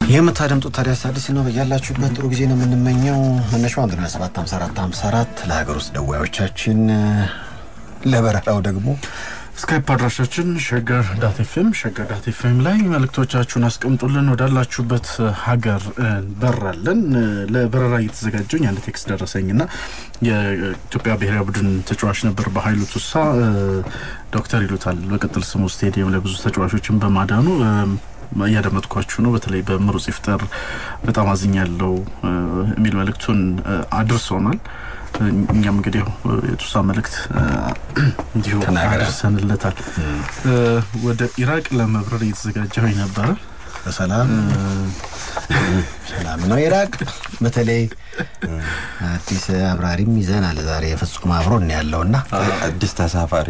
የምታደምጡት ታዲያስ አዲስ ነው። በያላችሁበት ጥሩ ጊዜ ነው የምንመኘው። መነሻው አንድ ነው ሰባት ሀምሳ አራት ሀምሳ አራት ለሀገር ውስጥ ደዋዮቻችን፣ ለበረራው ደግሞ ስካይፕ አድራሻችን ሸገር ዳት ኤፍኤም ሸገር ዳት ኤፍኤም ላይ መልእክቶቻችሁን አስቀምጡልን። ወዳላችሁበት ሀገር በራለን። ለበረራ እየተዘጋጀኝ አንድ ቴክስት ደረሰኝ ና የኢትዮጵያ ብሔራዊ ቡድን ተጫዋች ነበር በሀይሉ ቱሳ ዶክተር ይሉታል በቅጥል ስሙ ስቴዲየም ላይ ብዙ ተጫዋቾችን በማዳኑ እያደመጥኳችሁ ነው። በተለይ በምሩጽ ይፍጠር በጣም አዝኛለሁ የሚል መልእክቱን አድርሶናል። እኛም እንግዲህ የቱሳ መልእክት እንዲሁ አድርሰንለታል። ወደ ኢራቅ ለመብረር እየተዘጋጀሁ ነበረ። በሰላም ሰላም ነው ኢራቅ። በተለይ አዲስ አብራሪም ይዘናል ዛሬ የፍጹም አብሮን ያለውና አዲስ ተሳፋሪ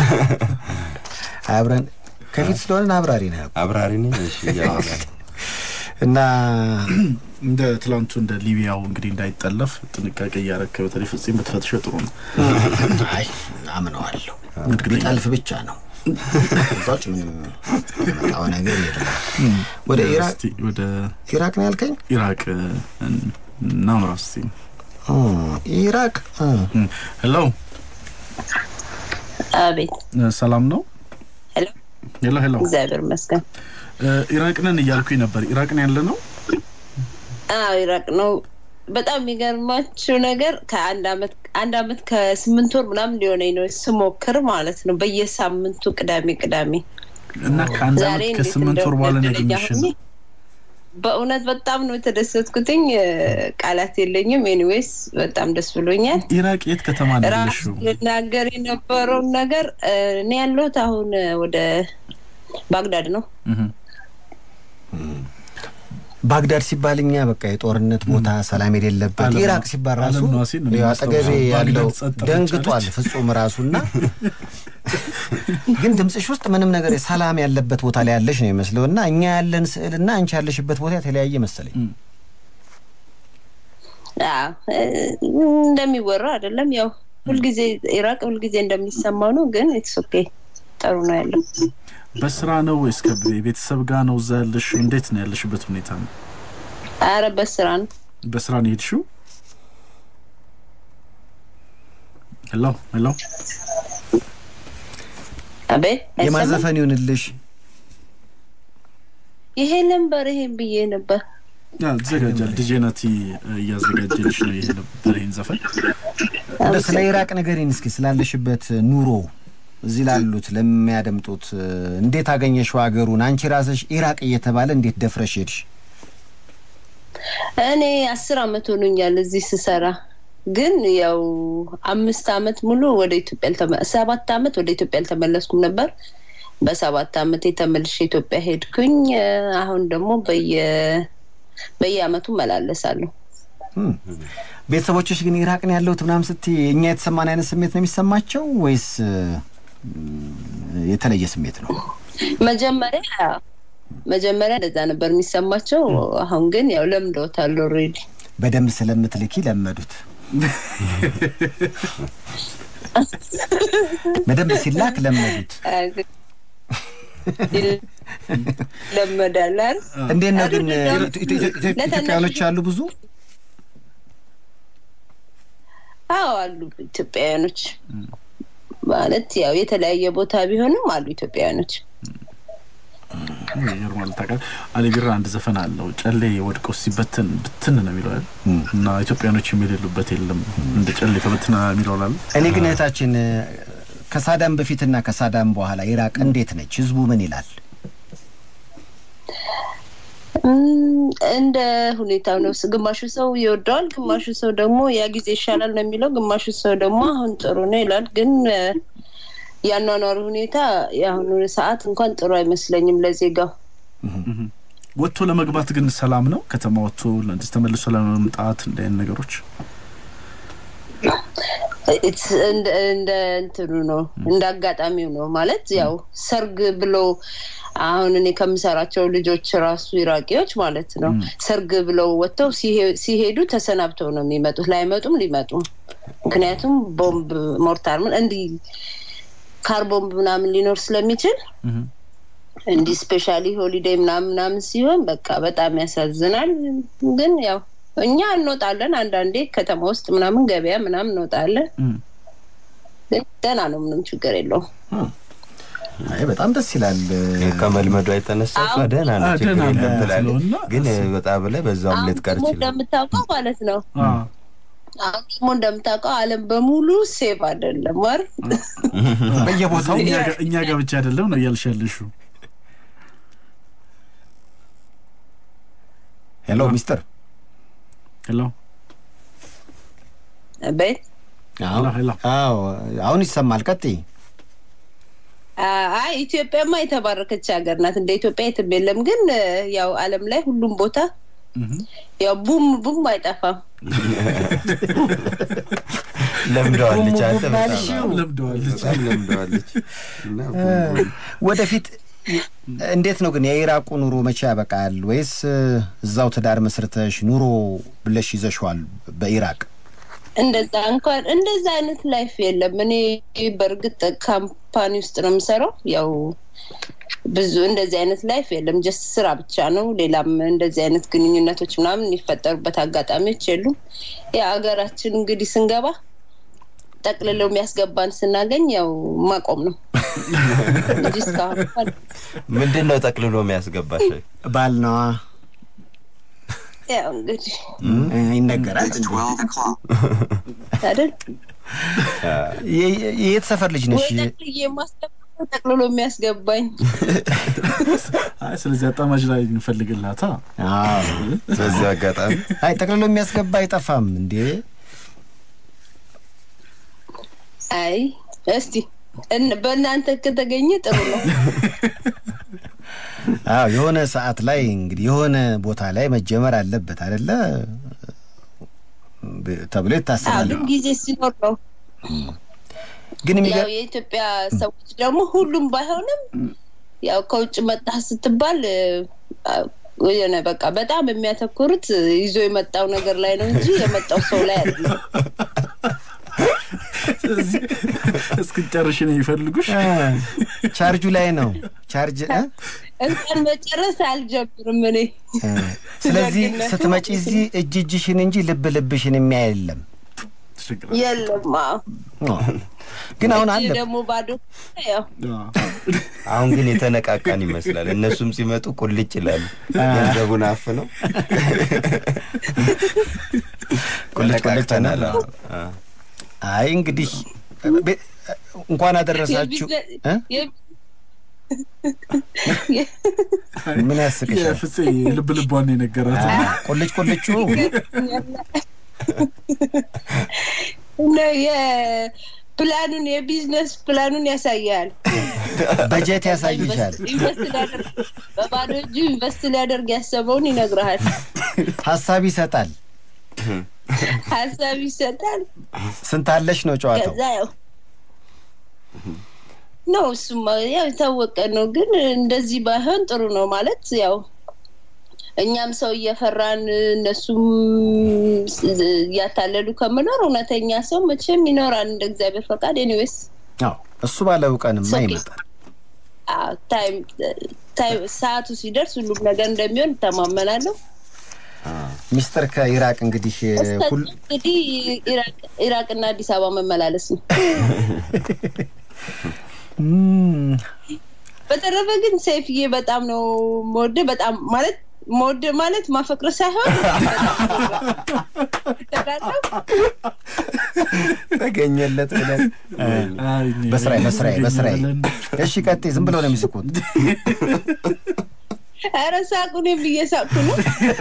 አብረን ከፊት ስለሆነ አብራሪ ነው አብራሪ ነኝ። እሺ እና እንደ ትላንቱ እንደ ሊቢያው እንግዲህ እንዳይጠለፍ ጥንቃቄ እያረከ በተለይ ፍጹም ብትፈትሸ ጥሩ ነው። አይ አምነዋለሁ። ቢጠልፍ ብቻ ነው እዛች ምንም የመጣው ነገር የለም። ወደ ኢራቅ ወደ ኢራቅ ነው ያልከኝ? ኢራቅ እናምራ እስቲ። ኢራቅ ሄሎ፣ አቤት፣ ሰላም ነው? ሄሎ ሄሎ ሄሎ፣ እግዚአብሔር ይመስገን። ኢራቅ ነን እያልኩኝ ነበር። ኢራቅ ነው ያለ ነው? አዎ ኢራቅ ነው። በጣም የሚገርማችሁ ነገር ከአንድ አመት አንድ አመት ከስምንት ወር ምናምን ሊሆነኝ ነው ስሞክር ማለት ነው በየሳምንቱ ቅዳሜ ቅዳሜ እና ከአንድ አመት ከስምንት ወር በኋላ ያገኘሽን በእውነት በጣም ነው የተደሰትኩትኝ። ቃላት የለኝም። ኤኒዌይስ በጣም ደስ ብሎኛል። ኢራቅ የት ከተማ ነው ራሱ ያለሽው? ልናገር የነበረውን ነገር እኔ ያለሁት አሁን ወደ ባግዳድ ነው። ባግዳድ ሲባል እኛ በቃ የጦርነት ቦታ ሰላም የሌለበት፣ ዓለም- ኢራቅ ሲባል ራሱ ዓለም ነዋሴ ነው ያው አጠገቤ የሚያስታውሰው። ያለው ባግዳድ ጸጥ ደንግጧል ረጭ ፍጹም ራሱና ግን ድምፅሽ ውስጥ ምንም ነገር ሰላም ያለበት ቦታ ላይ ያለሽ ነው ይመስለው እና እኛ ያለን ስዕል እና አንቺ ያለሽበት ቦታ የተለያየ መሰለኝ። አዎ፣ እንደሚወራው አይደለም። ያው ሁልጊዜ ኢራቅ ሁልጊዜ እንደሚሰማው ነው። ግን ኢትስ ኦኬ ጥሩ ነው ያለው። በስራ ነው ወይስ ከቤተሰብ ጋር ነው እዛ ያለሽ? እንዴት ነው ያለሽበት ሁኔታ ነው? አረ በስራ ነው። በስራ ነው የሄድሽው? ሄሎ ሄሎ፣ አቤት አይሰማም? የማዘፈን ይሁንልሽ ይሄ ነበር ይሄን ብዬ ነበር። ይዘጋጃል። ዲጄ ናቲ እያዘጋጀልሽ ነው ይሄ ነበር ይህን ዘፈን እንደ ስለ ኢራቅ ንገሪን እስኪ ስላለሽበት ኑሮ እዚህ ላሉት ለሚያደምጡት እንዴት አገኘሽው ሀገሩን? አንቺ ራስሽ ኢራቅ እየተባለ እንዴት ደፍረሽ ሄድሽ? እኔ አስር አመት ሆኖኛል እዚህ ስሰራ። ግን ያው አምስት አመት ሙሉ ወደ ኢትዮጵያ አልተመ- ሰባት አመት ወደ ኢትዮጵያ አልተመለስኩም ነበር። በሰባት አመት የተመልሼ ኢትዮጵያ ሄድኩኝ። አሁን ደግሞ በየ በየአመቱ መላለሳለሁ። እም። ቤተሰቦችሽ ግን ኢራቅ ነው ያለሁት ምናምን ስትይ እኛ የተሰማን አይነት ስሜት ነው የሚሰማቸው ወይስ እም፣ የተለየ ስሜት ነው? መጀመሪያ መጀመሪያ እንደዛ ነበር የሚሰማቸው። አሁን ግን ያው ለምደውታል ኦልሬዲ። በደንብ ስለምትልኪ ለመዱት። በደንብ ሲላክ ለመዱት። ለመዳል አይደል? እንዴት ነው ግን አይደለም። ኢትዮ- ኢትዮ- ኢትዮ- ኢትዮጵያውያኖች አሉ ብዙ አዎ አሉ ኢትዮጵያውያኖች ማለት ያው የተለያየ ቦታ ቢሆንም አሉ ኢትዮጵያውያኖች። ይገርማል። ታውቃለህ አሊ ቢራ አንድ ዘፈን አለው ጨሌ ወድቆ ሲበትን ብትን ነው የሚለው አይደል? እና ኢትዮጵያኖች የሚሌሉበት የለም እንደ ጨሌ ተበትና የሚለው ላለ እኔ ግን እህታችን ከሳዳም በፊትና ከሳዳም በኋላ ኢራቅ እንዴት ነች? ህዝቡ ምን ይላል? እም፣ እንደ ሁኔታው ነው። ግማሹ ሰው ይወደዋል፣ ግማሹ ሰው ደግሞ ያ ጊዜ ይሻላል ነው የሚለው፣ ግማሹ ሰው ደግሞ አሁን ጥሩ ነው ይላል። ግን እ፣ ያኗኗሩ ሁኔታ የአሁኑ ሰዓት እንኳን ጥሩ አይመስለኝም ለዜጋው። ወጥቶ ለመግባት ግን ሰላም ነው። ከተማ ወጥቶ ለእንደዚህ ተመልሶ ለመምጣት እንደ አይነት ነገሮች It's እንደ እንደ እንትኑ ነው እንደ አጋጣሚው ነው ማለት ያው ሰርግ ብሎ አሁን እኔ ከምሰራቸው ልጆች ራሱ ኢራቂዎች ማለት ነው ሰርግ ብለው ወጥተው ሲሄ- ሲሄዱ ተሰናብተው ነው የሚመጡት። ላይመጡም ሊመጡም ምክንያቱም ቦምብ ሞርታር ምን እንዲህ ካር ቦምብ ምናምን ሊኖር ስለሚችል እንዲህ ስፔሻሊ ሆሊዴይ ምናምን ምናምን ሲሆን በቃ በጣም ያሳዝናል። ግን ያው እኛ እንወጣለን አንዳንዴ ከተማ ውስጥ ምናምን ገበያ ምናምን እንወጣለን። ግን ደህና ነው፣ ምንም ችግር የለውም። አይ በጣም ደስ ይላል። ከመልመዷ የተነሳ እሷ ደህና ነው አዎ፣ ችግር ደህና ነው የለም ትላለች። ስለሆነ ግን ወጣ ብለህ በዛውም አሁን ልትቀር ደግሞ ይችላል። እንደምታውቀው ማለት ነው አዎ። አሁን ደግሞ እንደምታውቀው ዓለም በሙሉ ሴፍ አይደለም ወር በየቦታው እኛ ጋ- እኛ ጋር ብቻ አይደለም ነው እያልሽ ያለሽው። ሄሎ ሚስተር ሄሎ ቤት አዎ ሄሎ። አዎ፣ አሁን ይሰማል። ቀጥይ። አይ ኢትዮጵያማ የተባረከች ሀገር ናት። እንደ ኢትዮጵያ የትም የለም። ግን ያው ዓለም ላይ ሁሉም ቦታ እህ። ያው ቡም ቡም አይጠፋም። ለምደዋለች። አንተ በጣም ባልሽው ለምደዋለች። በጣም ለምደዋለች። እና ወደፊት እንዴት ነው ግን የኢራቁ ኑሮ መቼ ያበቃል? ወይስ እዛው ትዳር መስርተሽ ኑሮ ብለሽ ይዘሽዋል በኢራቅ? እንደዛ እንኳን እንደዛ አይነት ላይፍ የለም። እኔ በእርግጥ ካምፓኒ ውስጥ ነው የምሰራው። ያው ብዙ እንደዚህ አይነት ላይፍ የለም። ጀስት ስራ ብቻ ነው። ሌላም እንደዚህ አይነት ግንኙነቶች ምናምን የሚፈጠሩበት አጋጣሚዎች የሉም። ያ ሀገራችን እንግዲህ ስንገባ ጠቅልለው የሚያስገባን ስናገኝ ያው ማቆም ነው እንጂ እስካሁን እንኳን ምንድን ነው ጠቅልሎ የሚያስገባሽ? ባል ነዋ ያው እንግዲህ ይነገራል። አይደል የ- የ- የት ሰፈር ልጅ ነሽ? ወይ ጠቅልዬ የማስገባ ጠቅልሎ የሚያስገባኝ አይ ስለዚህ አጣማጅ ላይ እንፈልግላታ። አዎ። በዚህ አጋጣሚ አይ ጠቅልሎ የሚያስገባ አይጠፋም እንዴ? አይ እስቲ እን- በእናንተ ከተገኘ ጥሩ ነው። አዎ የሆነ ሰዓት ላይ እንግዲህ የሆነ ቦታ ላይ መጀመር አለበት አይደለ ብ- ተብሎ አዎ ይታሰባል። ግን ጊዜ ሲኖር ነው። ግን ያው የሚገ- የኢትዮጵያ ሰዎች ደግሞ ሁሉም ባይሆንም ያው ከውጭ መጣህ ስትባል አ፣ የሆነ በቃ በጣም የሚያተኩሩት ይዞ የመጣው ነገር ላይ ነው እንጂ የመጣው ሰው ላይ አይደለም። ስለዚህ እስክጨርሽ ነው የሚፈልጉሽ። አ፣ ቻርጁ ላይ ነው ቻርጅ እ? እንኳን መጨረስ አልጀምርም እኔ እ፣ ስለዚህ ደግነቱ ስትመጪ እዚህ እጅ እጅሽን እንጂ ልብ ልብሽን የሚያይ የለም። ችግር የለም። አዎ ኦ፣ ግን አሁን አለ ይህ ደግሞ ባዶ ያው አሁን ግን የተነቃቃን ይመስላል። እነሱም ሲመጡ ቁልጭ ይላሉ። ገንዘቡን አፍ ነው ቁልጭ ቁልጭ ተነቃቅተናል። ነው። አዎ። አይ እንግዲህ ቤ- እንኳን አደረሳችሁ እ? ምን ያስቅሻል? የፍፄ ልብ ልቧን ነው የነገራት። አ፣ ቁልጭ ቁልጩ ነው የፕላኑን የቢዝነስ ፕላኑን ያሳያል። በጀት ያሳይሻል። ኢንቨስት ሊያደርግ በባዶ እጁ ኢንቨስት ሊያደርግ ያሰበውን ይነግረሃል። ሀሳብ ይሰጣል። ሀሳብ ይሰጣል። ስንት አለሽ ነው ጨዋታው። ከዛ ያው ነው እሱማ ያው የታወቀ ነው። ግን እንደዚህ ባይሆን ጥሩ ነው ማለት ያው እኛም ሰው እየፈራን እነሱም እያታለሉ ከምኖር እውነተኛ ሰው መቼም ይኖራል እንደ እግዚአብሔር ፈቃድ። ኤኒዌይስ አዎ እሱ ባለው ቀንማ ኦኬ። ይመጣል። ታይም ታይም ሰዓቱ ሲደርስ ሁሉም ነገር እንደሚሆን እተማመናለሁ። ሚስተር ከኢራቅ እንግዲህ እስከዚያ ሁል እንግዲህ ኢራቅ- ኢራቅና አዲስ አበባ መመላለስ ነው። እም፣ በተረፈ ግን ሰይፍዬ በጣም ነው መወደ በጣም ማለት መወደ ማለት ማፈቅር ሳይሆን ተዳለው ተገኘለት ብለን አይ፣ እኔ በስራዬ በስራዬ በስራዬ ብለን እሺ ቀጥይ። ዝም ብሎ ነው የሚስቁት። ኧረ ሳቁ እኔም እየሳቁ ነው።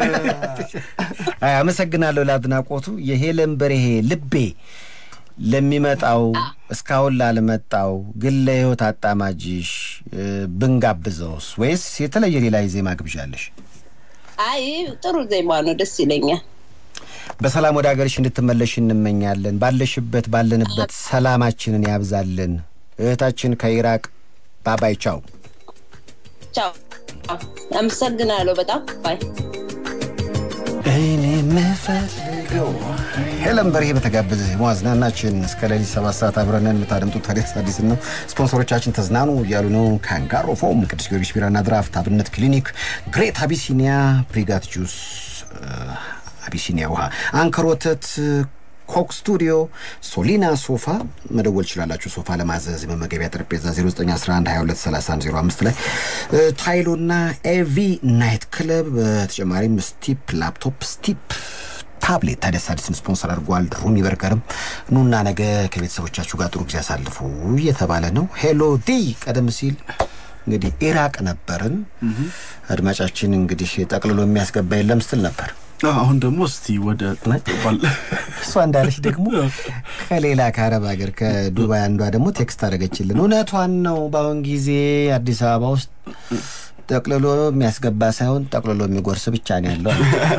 አይ አመሰግናለሁ ለአድናቆቱ። የሄለን በርሄ ልቤ ለሚመጣው እስካሁን ላልመጣው ግን ለህይወት አጣማጅሽ እ፣ ብንጋብዘውስ ወይስ የተለየ ሌላ የዜማ ግብዣለሽ? አይ ጥሩ ዜማ ነው፣ ደስ ይለኛል። በሰላም ወደ ሀገርሽ እንድትመለሽ እንመኛለን። ባለሽበት ባለንበት ሰላማችንን ያብዛልን። እህታችን ከኢራቅ ባባይ ቻው። ቻው፣ አመሰግናለሁ በጣም ባይ እኔ የምፈልገው ሄለን በርሄ በተጋበዘ ማዝናናችን እስከ ሌሊት ሰባት ሰዓት አብረንን የምታደምጡት ታዲያስ አዲስ ነው። ስፖንሰሮቻችን ተዝናኑ እያሉ ነው። ካንጋሮ ፎም፣ ቅዱስ ጊዮርጊስ ቢራና ድራፍት፣ አብነት ክሊኒክ፣ ግሬት አቢሲኒያ፣ ብሪጋት ጁስ፣ አቢሲኒያ ውሃ፣ አንከር ወተት ኮክ ስቱዲዮ፣ ሶሊና ሶፋ መደወል ትችላላችሁ። ሶፋ ለማዘዝ የመመገቢያ ጠረጴዛ 0911223105 ላይ ታይሎና ኤቪ ናይት ክለብ፣ በተጨማሪም ስቲፕ ላፕቶፕ፣ ስቲፕ ታብሌት ታዲያስ አዲስን ስፖንሰር አድርጓል። ሩሚ በርገርም ኑና ነገ ከቤተሰቦቻችሁ ጋር ጥሩ ጊዜ ያሳልፉ እየተባለ ነው። ሄሎ ዲ ቀደም ሲል እንግዲህ ኢራቅ ነበርን። አድማጫችን እንግዲህ ጠቅልሎ የሚያስገባ የለም ስትል ነበር። አሁን ደግሞ እስቲ ወደ እሷ እንዳለች ደግሞ ከሌላ ከአረብ ሀገር ከዱባይ አንዷ ደግሞ ቴክስት አደረገችልን። እውነቷን ነው። በአሁን ጊዜ አዲስ አበባ ውስጥ ጠቅልሎ የሚያስገባ ሳይሆን ጠቅልሎ የሚጎርስ ብቻ ነው ያለው።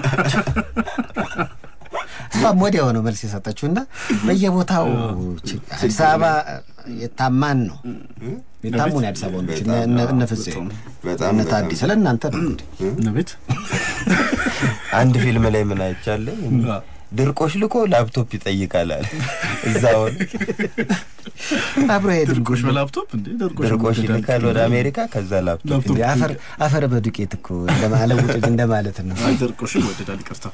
እሷም ወዲያው ነው መልስ የሰጠችው እና በየቦታው አዲስ አበባ የታማን ነው የታሙን የአዲስ አበባ ወንዶች እነ ፍፄ እነ ታዲ ስለ እናንተ ነው እንግዲህ ቤት አንድ ፊልም ላይ ምን አይቻለኝ ድርቆሽ ልኮ ላፕቶፕ ይጠይቃል አለ እዛው አብሮ ሄድ ድርቆሽ በላፕቶፕ እንዴ ድርቆሽ ይልካል ወደ አሜሪካ ከዛ ላፕቶፕ አፈር አፈር በዱቄት እኮ ለውጥ እንደማለት ነው ድርቆሽ ይወደዳል ይቅርታ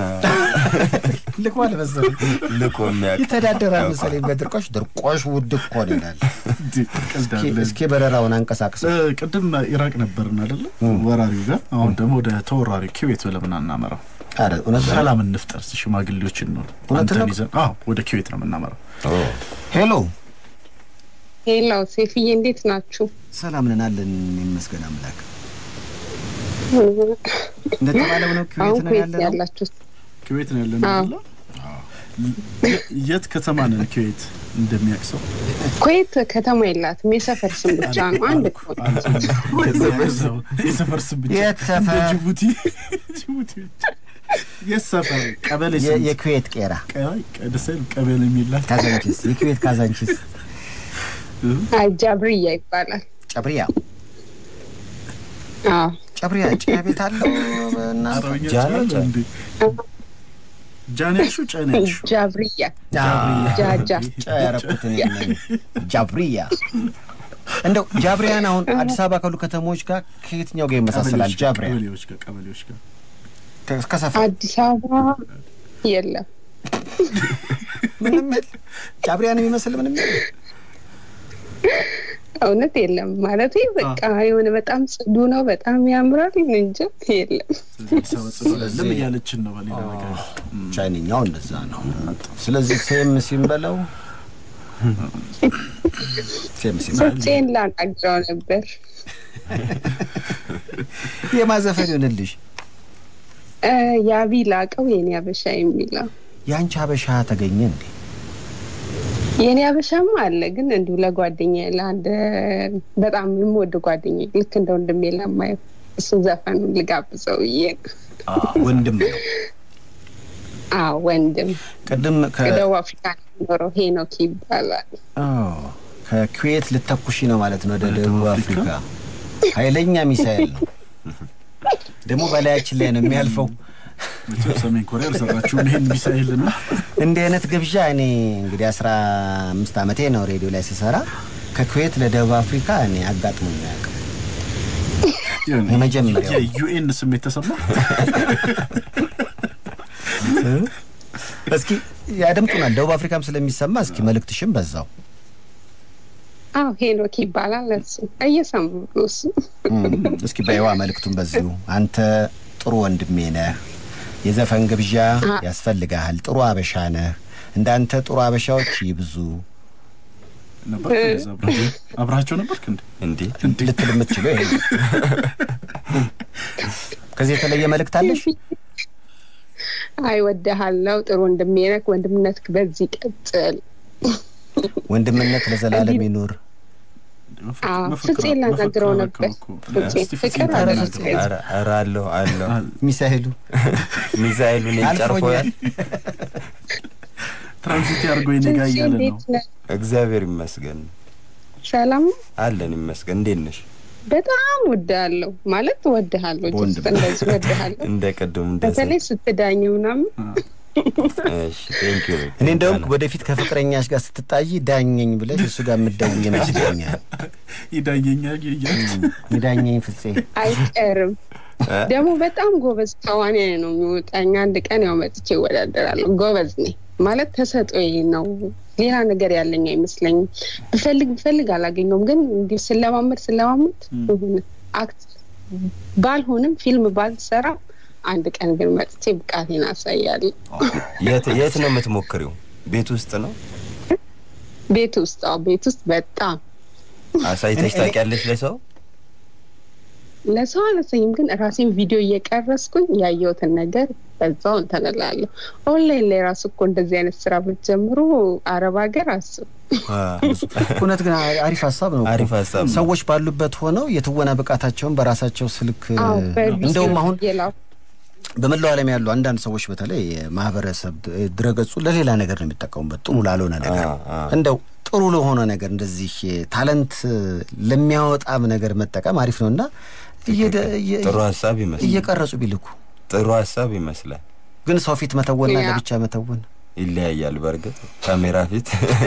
ልኮ አልመሰለኝ ልኮ የሚያውቅ ይተዳደራል መሰለኝ በድርቆሽ ድርቆሽ ውድ እኮ ነው ይላል እስኪ በረራውን አንቀሳቅስ ቅድም ኢራቅ ነበርን አይደለ ወራሪው ጋር አሁን ደግሞ ወደ ተወራሪ ኩዌት ለምን አናመራው ሰላም እንፍጠር ሽማግሌዎችን ነው አንተን ይዘን ወደ ኩዌት ነው የምናመራው ሄሎ ሄሎ ሴፍዬ እንዴት ናችሁ ሰላም ነን አለን ይመስገን አምላክ እንደተባለው ነው ኩዌት ነው ያለ ያላችሁት ኩዌት ነው ያለ ነው የት ከተማ ነን ኩዌት እንደሚያቅሰው ኩዌት ከተማ የላትም የሰፈር ስም ብቻ ነው አንድ የሰፈር ስም ብቻ የት ሰፈር ጅቡቲ ጅቡቲ የት ሰፈር ቀበሌ የኩዌት ቄራ ቀደሰል ቀበሌ የሚላት ካዛንቺስ የኩዌት ካዛንቺስ ጃብርያ ይባላል ጨብሪያ አዎ ጨብሪያ ጭያ ቤት አለው እና ጃን ያልሽው ጨን ያልሽው ጃብርያ ጃጃ ጫ ያረኩትን ጃብሪያ እንደው ጃብሪያን አሁን አዲስ አበባ ካሉ ከተሞች ጋር ከየትኛው ጋር ይመሳሰላል? ጃብሪያ ቀበሌዎች ጋር ቀበሌዎች ጋር ከሰፈር አዲስ አበባ የለም ምንም ጃብሪያን የሚመስል ምንም እውነት የለም ማለት በቃ የሆነ በጣም ጽዱ ነው፣ በጣም ያምራል እንጂ የለም። ለም እያለችን ነው በሌላ ነገር ቻይንኛው እንደዛ ነው። ስለዚህ ሴም ሲንበለው ሴም ፍፄን ላናግረው ነበር። የማዘፈን ይሆንልሽ የአቢ ላቀው የኔ አበሻ የሚለው የአንቺ አበሻ ተገኘ እንዴ? የኔ አበሻማ አለ ግን እንዲሁ ለጓደኛ ለአንድ በጣም የምወድ ጓደኛ ልክ እንደ ወንድሜ ለማየው እሱ ዘፈን ልጋብዘው ብዬ ወንድም ነው። አዎ ወንድም ቅድም ከደቡብ አፍሪካ የሚኖረው ሄኖክ ይባላል። ከኩዌት ልተኩሺ ነው ማለት ነው ወደ ደቡብ አፍሪካ። ኃይለኛ ሚሳኤል ነው ደግሞ በላያችን ላይ ነው የሚያልፈው። መቼም ሰሜን ኮሪያ አልሰራችሁም ይሄን ሚሳኤል እና እንዲህ አይነት ግብዣ እኔ እንግዲህ አስራ አምስት ዓመቴ ነው ሬዲዮ ላይ ስሰራ ከኩዌት ለደቡብ አፍሪካ እኔ አጋጥሞኝ አያውቅም። የመጀመሪያው የዩኤን ስሜት ተሰማ። እስኪ ያደምጡናል። ደቡብ አፍሪካም ስለሚሰማ እስኪ መልእክትሽም በዛው አዎ ሄኖክ ይባላል። እሱ እየሰሙ ነው እሱ። እስኪ በይዋ መልእክቱን በዚሁ አንተ ጥሩ ወንድሜ ነህ። የዘፈን ግብዣ ያስፈልግሃል። ጥሩ አበሻ ነህ። እንዳንተ ጥሩ አበሻዎች ይብዙ። ነበር አብራቸው ነበርክ እንዴ? እንዴ ልትል የምትችለው ይሄ ከዚህ የተለየ መልእክት አለሽ? አይ ወድሃለሁ፣ ጥሩ ወንድሜ ነህ። ወንድምነት በዚህ ቀጥል። ወንድምነት ለዘላለም ይኑር። ፍፄ ላናግረው ነበር። ፍቅር ኧረ አለሁ አለሁ ሚሳኤሉ ሚሳኤሉን ጨርፎያል። ትራንዚት አድርጎ የኔጋ እያለ ነው። እግዚአብሔር ይመስገን ሰላም አለን ይመስገን። እንዴት ነሽ? በጣም ወድሃለሁ ማለት ወድሃለሁ በወንድ ጀስት እንደዚህ ወድሃለሁ እንደ ቅድሙ እንደ በተለይ ስትዳኝ ምናምን ቴንክ ዩ እኔ እንደውም ወደፊት ከፍቅረኛሽ ጋር ስትጣይ ዳኘኝ ብለሽ እሱ ጋር የምትደውይ ይመስለኛል። ይዳየኛል እያልኩ ይዳኘኝ ፍፄ አይቀርም። ደግሞ በጣም ጎበዝ ተዋናይ ነው የሚወጣኝ። አንድ ቀን ያው መጥቼ ይወዳደራለሁ። ጎበዝ ነኝ ማለት ተሰጦዬ ነው። ሌላ ነገር ያለኝ አይመስለኝም። ብፈልግ ብፈልግ አላገኘውም። ግን እንዲህ ስለማመድ ስለማመድ የሆነ አክት ባልሆንም ፊልም ባልሰራ አንድ ቀን ግን መጥቼ ብቃቴን አሳያለሁ። የት የት ነው የምትሞክሪው? ቤት ውስጥ ነው ቤት ውስጥ አዎ፣ ቤት ውስጥ በጣም አሳይተሽ ታውቂያለሽ ለሰው? ለሰው አላሳይም፣ ግን ራሴን ቪዲዮ እየቀረስኩኝ ያየሁትን ነገር በዛው እንትን እላለሁ። ኦንላይን ላይ ራሱ እኮ እንደዚህ አይነት ስራ ብትጀምሩ አረብ ሀገር አስብ እውነት ግን አሪፍ ሀሳብ ነው እኮ። አሪፍ ሀሳብ ነው። ሰዎች ባሉበት ሆነው የትወና ብቃታቸውን በራሳቸው ስልክ እንደውም አሁን የላኩ በመላው ዓለም ያሉ አንዳንድ ሰዎች በተለይ ማህበረሰብ ድረገጹ ለሌላ ነገር ነው የሚጠቀሙበት፣ ጥሩ ላልሆነ ነገር አ- አ። እንደው ጥሩ ለሆነ ነገር እንደዚህ ታለንት ለሚያወጣም ነገር መጠቀም አሪፍ ነው እና እየደ- እየ- ጥሩ ሀሳብ ይመስላል። እየቀረጹ ቢልኩ ጥሩ ሀሳብ ይመስላል። ግን ሰው ፊት መተወንና ያ። ለብቻ መተወን ይለያያል። በእርግጥ ካሜራ ፊት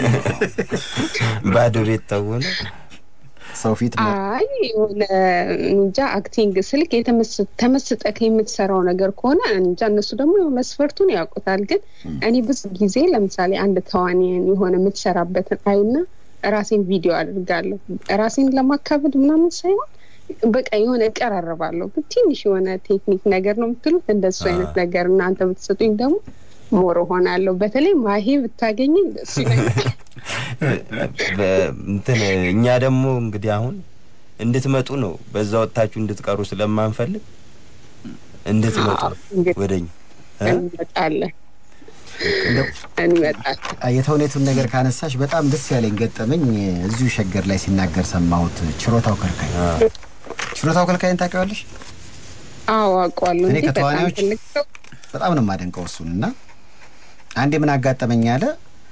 ባዶ ቤት ተውነ ሰው ፊት መ- አይ የሆነ እንጃ አክቲንግ ስልክ የተመስ- ተመስጠህ የምትሰራው ነገር ከሆነ እንጃ እነሱ ደግሞ ያው መስፈርቱን ያውቁታል። ግን እኔ ብዙ ጊዜ ለምሳሌ አንድ ተዋንያን የሆነ የምትሰራበትን አይና ራሴን ቪዲዮ አድርጋለሁ። ራሴን ለማካበድ ምናምን ሳይሆን በቃ የሆነ እቀራረባለሁ። ግን ትንሽ የሆነ ቴክኒክ ነገር ነው የምትሉት እንደሱ አይነት ነገር እናንተ ብትሰጡኝ ደግሞ ሞር ሆናለሁ። በተለይ ማሄ ብታገኘኝ ደስ ይለኛል። በ- እንትን እኛ ደግሞ እንግዲህ አሁን እንድትመጡ ነው በዛ ወጥታችሁ እንድትቀሩ ስለማንፈልግ እንድትመጡ አዎ፣ እንግዲህ ወደኝ እ? እንመጣለን እንደው እንመጣለን። የተውኔቱን ነገር ካነሳሽ በጣም ደስ ያለኝ ገጠመኝ እዚሁ ሸገር ላይ ሲናገር ሰማሁት። ችሮታው ከልካይ ችሮታው ከልካይን ታውቂዋለሽ? አዎ አውቀዋለሁ። እኔ እንዴ በጣም ከተዋናዮች ትልቅ ሰው በጣም ነው የማደንቀው እሱን እና አንዴ ምን አጋጠመኝ አለ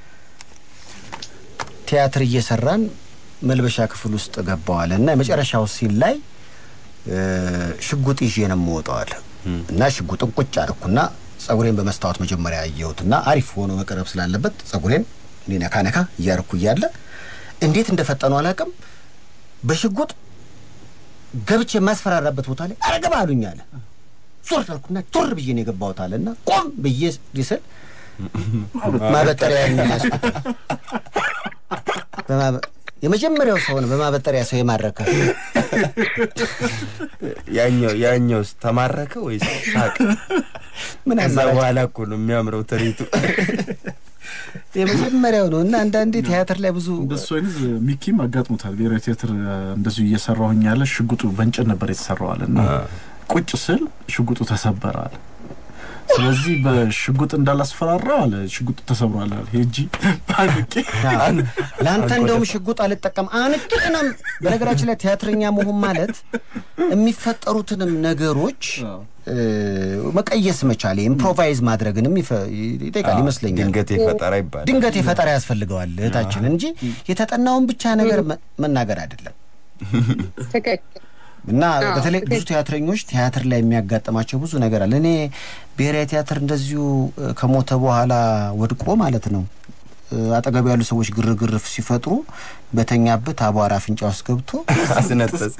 ቲያትር እየሰራን መልበሻ ክፍል ውስጥ ገባዋለ እና የመጨረሻው ሲል ላይ እ፣ ሽጉጥ ይዤ ነው የምወጣው አለ እና ሽጉጥን ቁጭ አደረኩና ጸጉሬን በመስታወት መጀመሪያ አየሁት እና አሪፍ ሆኖ መቅረብ ስላለበት ጸጉሬን እኔ ነካ ነካ እያደረኩ እያለ እንዴት እንደፈጠኑ አላውቅም በሽጉጥ ገብቼ የማስፈራራበት ቦታ ላይ አረገባ አሉኝ አለ ዞር አልኩና ዞር ብዬ ነው የገባሁት አለ እና ቆም ብዬ ስል ማበጠሪያ ያዝኩት በማበ- የመጀመሪያው ሰው ነው በማበጠሪያ ሰው የማረከ ያኛው ያኛውስ ተማረከ ወይስ ሳቅ? ምን ከዛ አማራጭ በኋላ እኮ ነው የሚያምረው ትርኢቱ። የመጀመሪያው ነው እና አንዳንዴ ቲያትር ላይ ብዙ እንደሱ አይነት ሚኪም አጋጥሞታል። ብሔራዊ ቲያትር እንደዚሁ እየሰራሁኝ ያለ ሽጉጡ በእንጨት ነበር የተሰራዋል እና ቁጭ ስል ሽጉጡ ተሰበራል። ስለዚህ በሽጉጥ እንዳላስፈራራው አለ ሽጉጡ ተሰብሯል አለ ሄጂ ባንቄ ለአንተ እንደውም ሽጉጥ አልጠቀም አንቄ ነው። በነገራችን ላይ ቲያትረኛ መሆን ማለት የሚፈጠሩትንም ነገሮች እ፣ መቀየስ መቻል ኢምፕሮቫይዝ ማድረግንም ይፈ- ይጠይቃል ይመስለኛል። ድንገት የፈጠራ ይባላል። ድንገት የፈጠራ ያስፈልገዋል እህታችን እንጂ የተጠናውን ብቻ ነገር መ- መናገር አይደለም። ትክክል እና አዎ፣ በተለይ ብዙ ትክክል። ቲያትረኞች ቲያትር ላይ የሚያጋጥማቸው ብዙ ነገር አለ። እኔ ብሔራዊ ቲያትር እንደዚሁ እ፣ ከሞተ በኋላ ወድቆ ማለት ነው እ፣ አጠገቡ ያሉ ሰዎች ግርግር ሲፈጥሩ በተኛበት አቧራ አፍንጫ ውስጥ ገብቶ አስነጠስ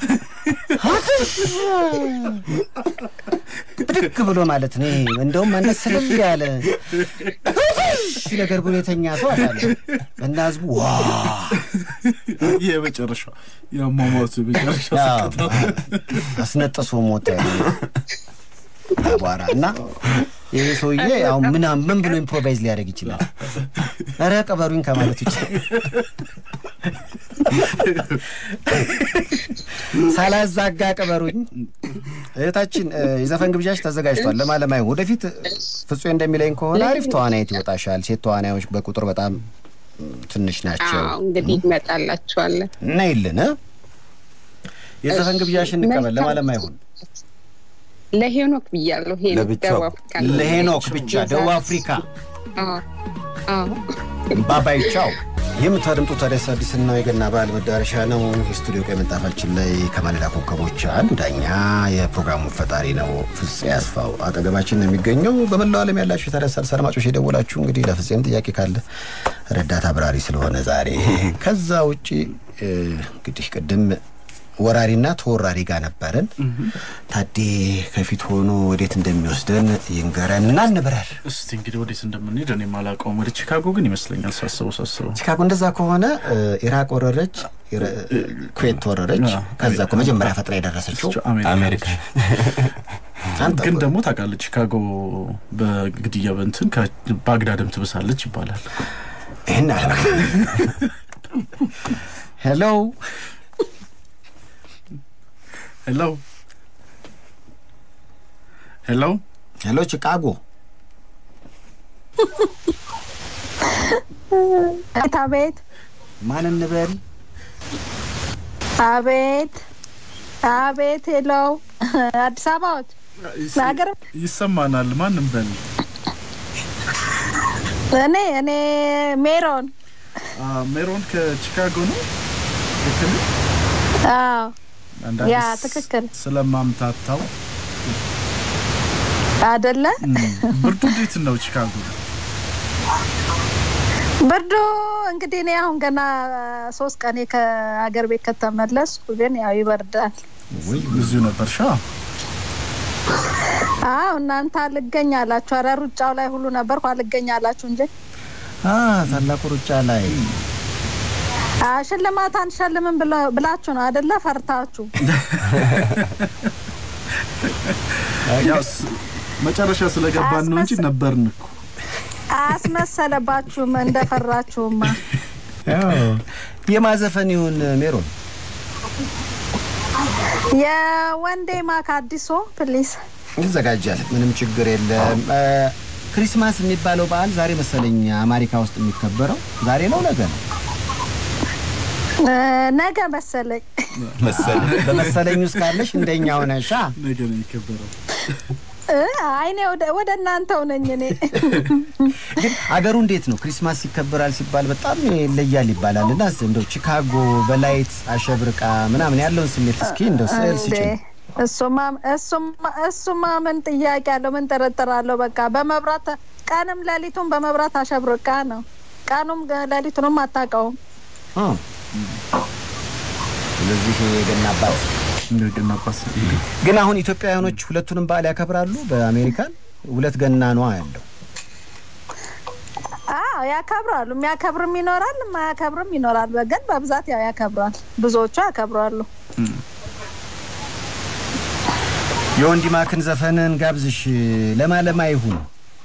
ብድግ ብሎ ማለት ነው። ይሄ እንደውም መለስ ስልል ያለ ሺ ነገር ብሎ የተኛ ሰው አለ እና ህዝቡ ዋ ይህ የመጨረሻው የአሟሟቱ የመጨረሻ አዎ፣ ስቅታ አስነጥሶ ሞተ አቧራ እና ይህ ሰውዬ አሁን ምን ምን ብሎ ኢምፕሮቫይዝ ሊያደርግ ይችላል? ኧረ ቀበሩኝ ከማለት ውጭ ሳላዛጋ ቀበሩኝ። እህታችን እ፣ የዘፈን ግብዣሽ ተዘጋጅቷል። ለማለም አይሆን ወደፊት ፍጹ እንደሚለኝ ከሆነ አሪፍ ተዋናይት ይወጣሻል። ሴት ተዋናዮች በቁጥር በጣም እ፣ ትንሽ ናቸው አዎ እንግዲህ ይመጣላችኋለን። እና ይልን የዘፈን ግብዣሽ እንቀበል። ለማለም አይሆን ለሄኖክ ብያለሁ። ሄኖክ ለብቻው። ደቡብ አፍሪካ ነው። ለሄኖክ ብቻ ደቡብ አፍሪካ አዎ አዎ ባባይ ቻው የምታደምጡት ታዲያስ አዲስና የገና በዓል መዳረሻ ነው። የስቱዲዮ ቀይ ምንጣፋችን ላይ ከማለዳ ኮከቦች አንዱ ዳኛ የፕሮግራሙ ፈጣሪ ነው ፍፄ ያስፋው አጠገባችን ነው የሚገኘው። በመላው ዓለም ያላችሁ የታዲያስ አዲስ አድማጮች የደወላችሁ እንግዲህ ለፍፄም ጥያቄ ካለ ረዳት አብራሪ ስለሆነ ዛሬ ከዛ ውጭ እንግዲህ ቅድም ወራሪና ተወራሪ ጋር ነበረን። ታዴ ከፊት ሆኖ ወዴት እንደሚወስደን ይንገረን እና እንብረር። እስቲ እንግዲህ ወዴት እንደምንሄድ እኔ አላውቀውም። ወደ ቺካጎ ግን ይመስለኛል ሳስበው ሳስበው ቺካጎ እንደዛ ከሆነ ኢራቅ ወረረች፣ ኩዌት ወረረች። ከዛ እኮ መጀመሪያ ፈጥራ የደረሰችው አሜሪካ ግን ደግሞ ታውቃለህ ቺካጎ በግድያ በእንትን ከባግዳድም ትብሳለች ይባላል። ይህን አለ ሄሎ ሄሎ ሄሎ ሄሎ ቺካጎ አቤት አቤት ማን እንበል? አቤት አቤት ሄሎ አዲስ አበባዎች ለሀገር ይሰማናል። ማንም በል እኔ እኔ ሜሮን ሜሮን ከቺካጎ ነው። ልክ ነህ? አዎ አንዳንድ ያ ስ- ትክክል ስለማምታታው አደለ ብርዱ እንዴት ነው ቺካጎ? ብርዱ እንግዲህ እኔ አሁን ገና ሶስት ቀኔ ከሀገር ቤት ከተመለስኩ ግን ያው ይበርዳል እዚሁ ነበር ሻ አዎ እናንተ አልገኛላችሁ ኧረ ሩጫው ላይ ሁሉ ነበርኩ አልገኛላችሁ እንጂ አ ታላቁ ሩጫ ላይ አ ሽልማት አንሸልምም ብለ- ብላችሁ ነው አደለ ፈርታችሁ ያው ስ- መጨረሻ ስለገባን ነው እንጂ ነበርን እኮ አስመሰለባችሁም እንደፈራችሁማ የማዘፈን ይሁን ሜሮን የወንዴ ማክ አዲሱ ፕሊስ ይዘጋጃል። ምንም ችግር የለም። እ፣ ክሪስማስ የሚባለው በዓል ዛሬ መሰለኝ አሜሪካ ውስጥ የሚከበረው ዛሬ ነው ነገ ነው ነገ መሰለኝ መሰለኝ በመሰለኝ ውስጥ ካለሽ እንደኛ ሆነሻ ነገ ነው የሚከበረው። እ፣ አይኔ ወደ ወደ እናንተው ነኝ እኔ ግን አገሩ እንዴት ነው ክሪስማስ ይከበራል ሲባል በጣም ይለያል ይባላል እና እስኪ እንደው ቺካጎ በላይት አሸብርቃ ምናምን ያለውን ስሜት እስኪ እንደው ስዕል እንዴ ስጭኝ እሱማ እሱማ እሱማ ምን ጥያቄ አለው? ምን ጥርጥር አለው? በቃ በመብራት ቀንም ሌሊቱም በመብራት አሸብርቃ ነው። ቀኑም ገ- ሌሊቱንም አታውቀውም። እ። ስለዚህ የገና አባት እንደገና ጳስ ግን አሁን ኢትዮጵያውያኖች ሁለቱንም በዓል ያከብራሉ በአሜሪካን ሁለት ገና ነዋ ያለው አዎ ያከብራሉ። የሚያከብርም ይኖራል፣ የማያከብርም ይኖራል። ግን በብዛት ያው ያከብራል። ብዙዎቹ ያከብራሉ። የወንዲ ማክን ዘፈንን ጋብዝሽ ለማ ለማ ይሁን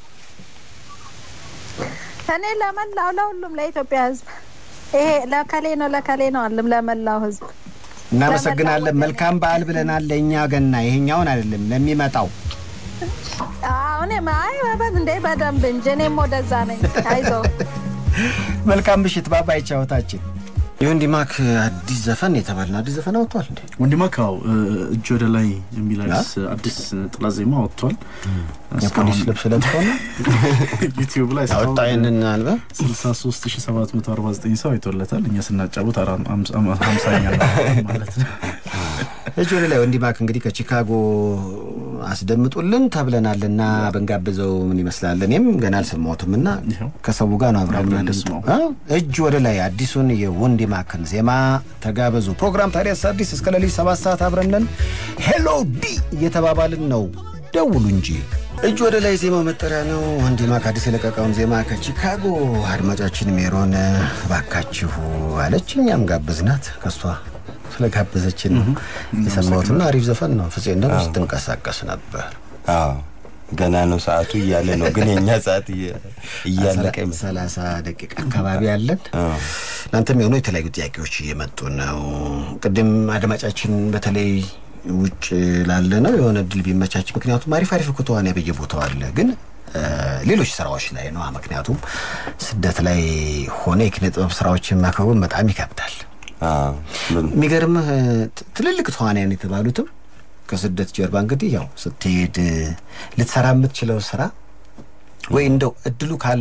እኔ ለመላው ለሁሉም ለኢትዮጵያ ሕዝብ ይሄ ለከሌ ነው ለከሌ ነው አለም ለመላው ሕዝብ እናመሰግናለን መልካም በዓል ብለናል ለእኛ ገና ይሄኛውን አይደለም ለሚመጣው አዎ እኔም አይ በ- እንዴ በደንብ እንጂ እኔም ወደዛ ነኝ። አይዞህ መልካም ምሽት ባባይ ቻወታችን የወንዲ ማክ አዲስ ዘፈን የተባልን አዲስ ዘፈን አውጥቷል እንዴ ወንድማካው እጅ ወደ ላይ የሚል አዲስ አዲስ ጥላ ዜማ ወጥቷል። የፖሊስ ልብስ ለብሶ ነው ዩቲዩብ ላይ አወጣ ይህንን አልበም 63749 ሰው አይቶለታል። እኛ ስናጫወት አራ- አምሳ- ሀምሳኛ ማለት ነው። እጅ ወደ ላይ ወንዲ ማክ እንግዲህ ከቺካጎ አስደምጡልን ተብለናልና ብንጋብዘው ምን ይመስላል? እኔም ገና አልሰማሁትም እና ይኸው ከሰው ጋር ነው አብረን አብረን የምናደምጠው። እንስማው። አዎ፣ እጅ ወደ ላይ አዲሱን የወንዲ ማክን ዜማ ተጋበዙ። ፕሮግራም ታዲያስ አዲስ እስከ ሌሊት ሰባት ሰዓት አብረን ነን። ሄሎ ዲ እየተባባልን ነው። ደውሉ እንጂ እጅ ወደ ላይ ዜማው መጠሪያ ነው። ወንዲ ማክ አዲስ የለቀቀውን ዜማ ከቺካጎ አድማጫችን ሜሮን ባካችሁ አለች። እኛም ጋበዝናት ከሷ ስለጋበዘችን ነው የሰማሁትና አሪፍ ዘፈን ነው። ፍፄ እንደውም ስትንቀሳቀስ ነበር። አዎ ገና ነው ሰዓቱ እያለ ነው፣ ግን የእኛ ሰዓት እየ- እያለቀ ይመስላል። ሰላሳ ደቂቃ አካባቢ አለን። አዎ። እናንተም የሆኑ የተለያዩ ጥያቄዎች እየመጡ ነው። ቅድም አድማጫችን በተለይ ውጭ ላለ ነው የሆነ እድል ቢመቻች፣ ምክንያቱም አሪፍ አሪፍ እኮ ተዋንያ በየቦታው አለ፣ ግን እ፣ ሌሎች ስራዎች ላይ ነው። ምክንያቱም ስደት ላይ ሆነ የኪነ ጥበብ ስራዎችን ማከወን በጣም ይከብዳል። አዎ። ምን- የሚገርምህ ት- ትልልቅ ተዋንያን የተባሉትም ከስደት ጀርባ እንግዲህ ያው ስትሄድ ልትሰራ የምትችለው ስራ ወይ እንደው እድሉ ካለህ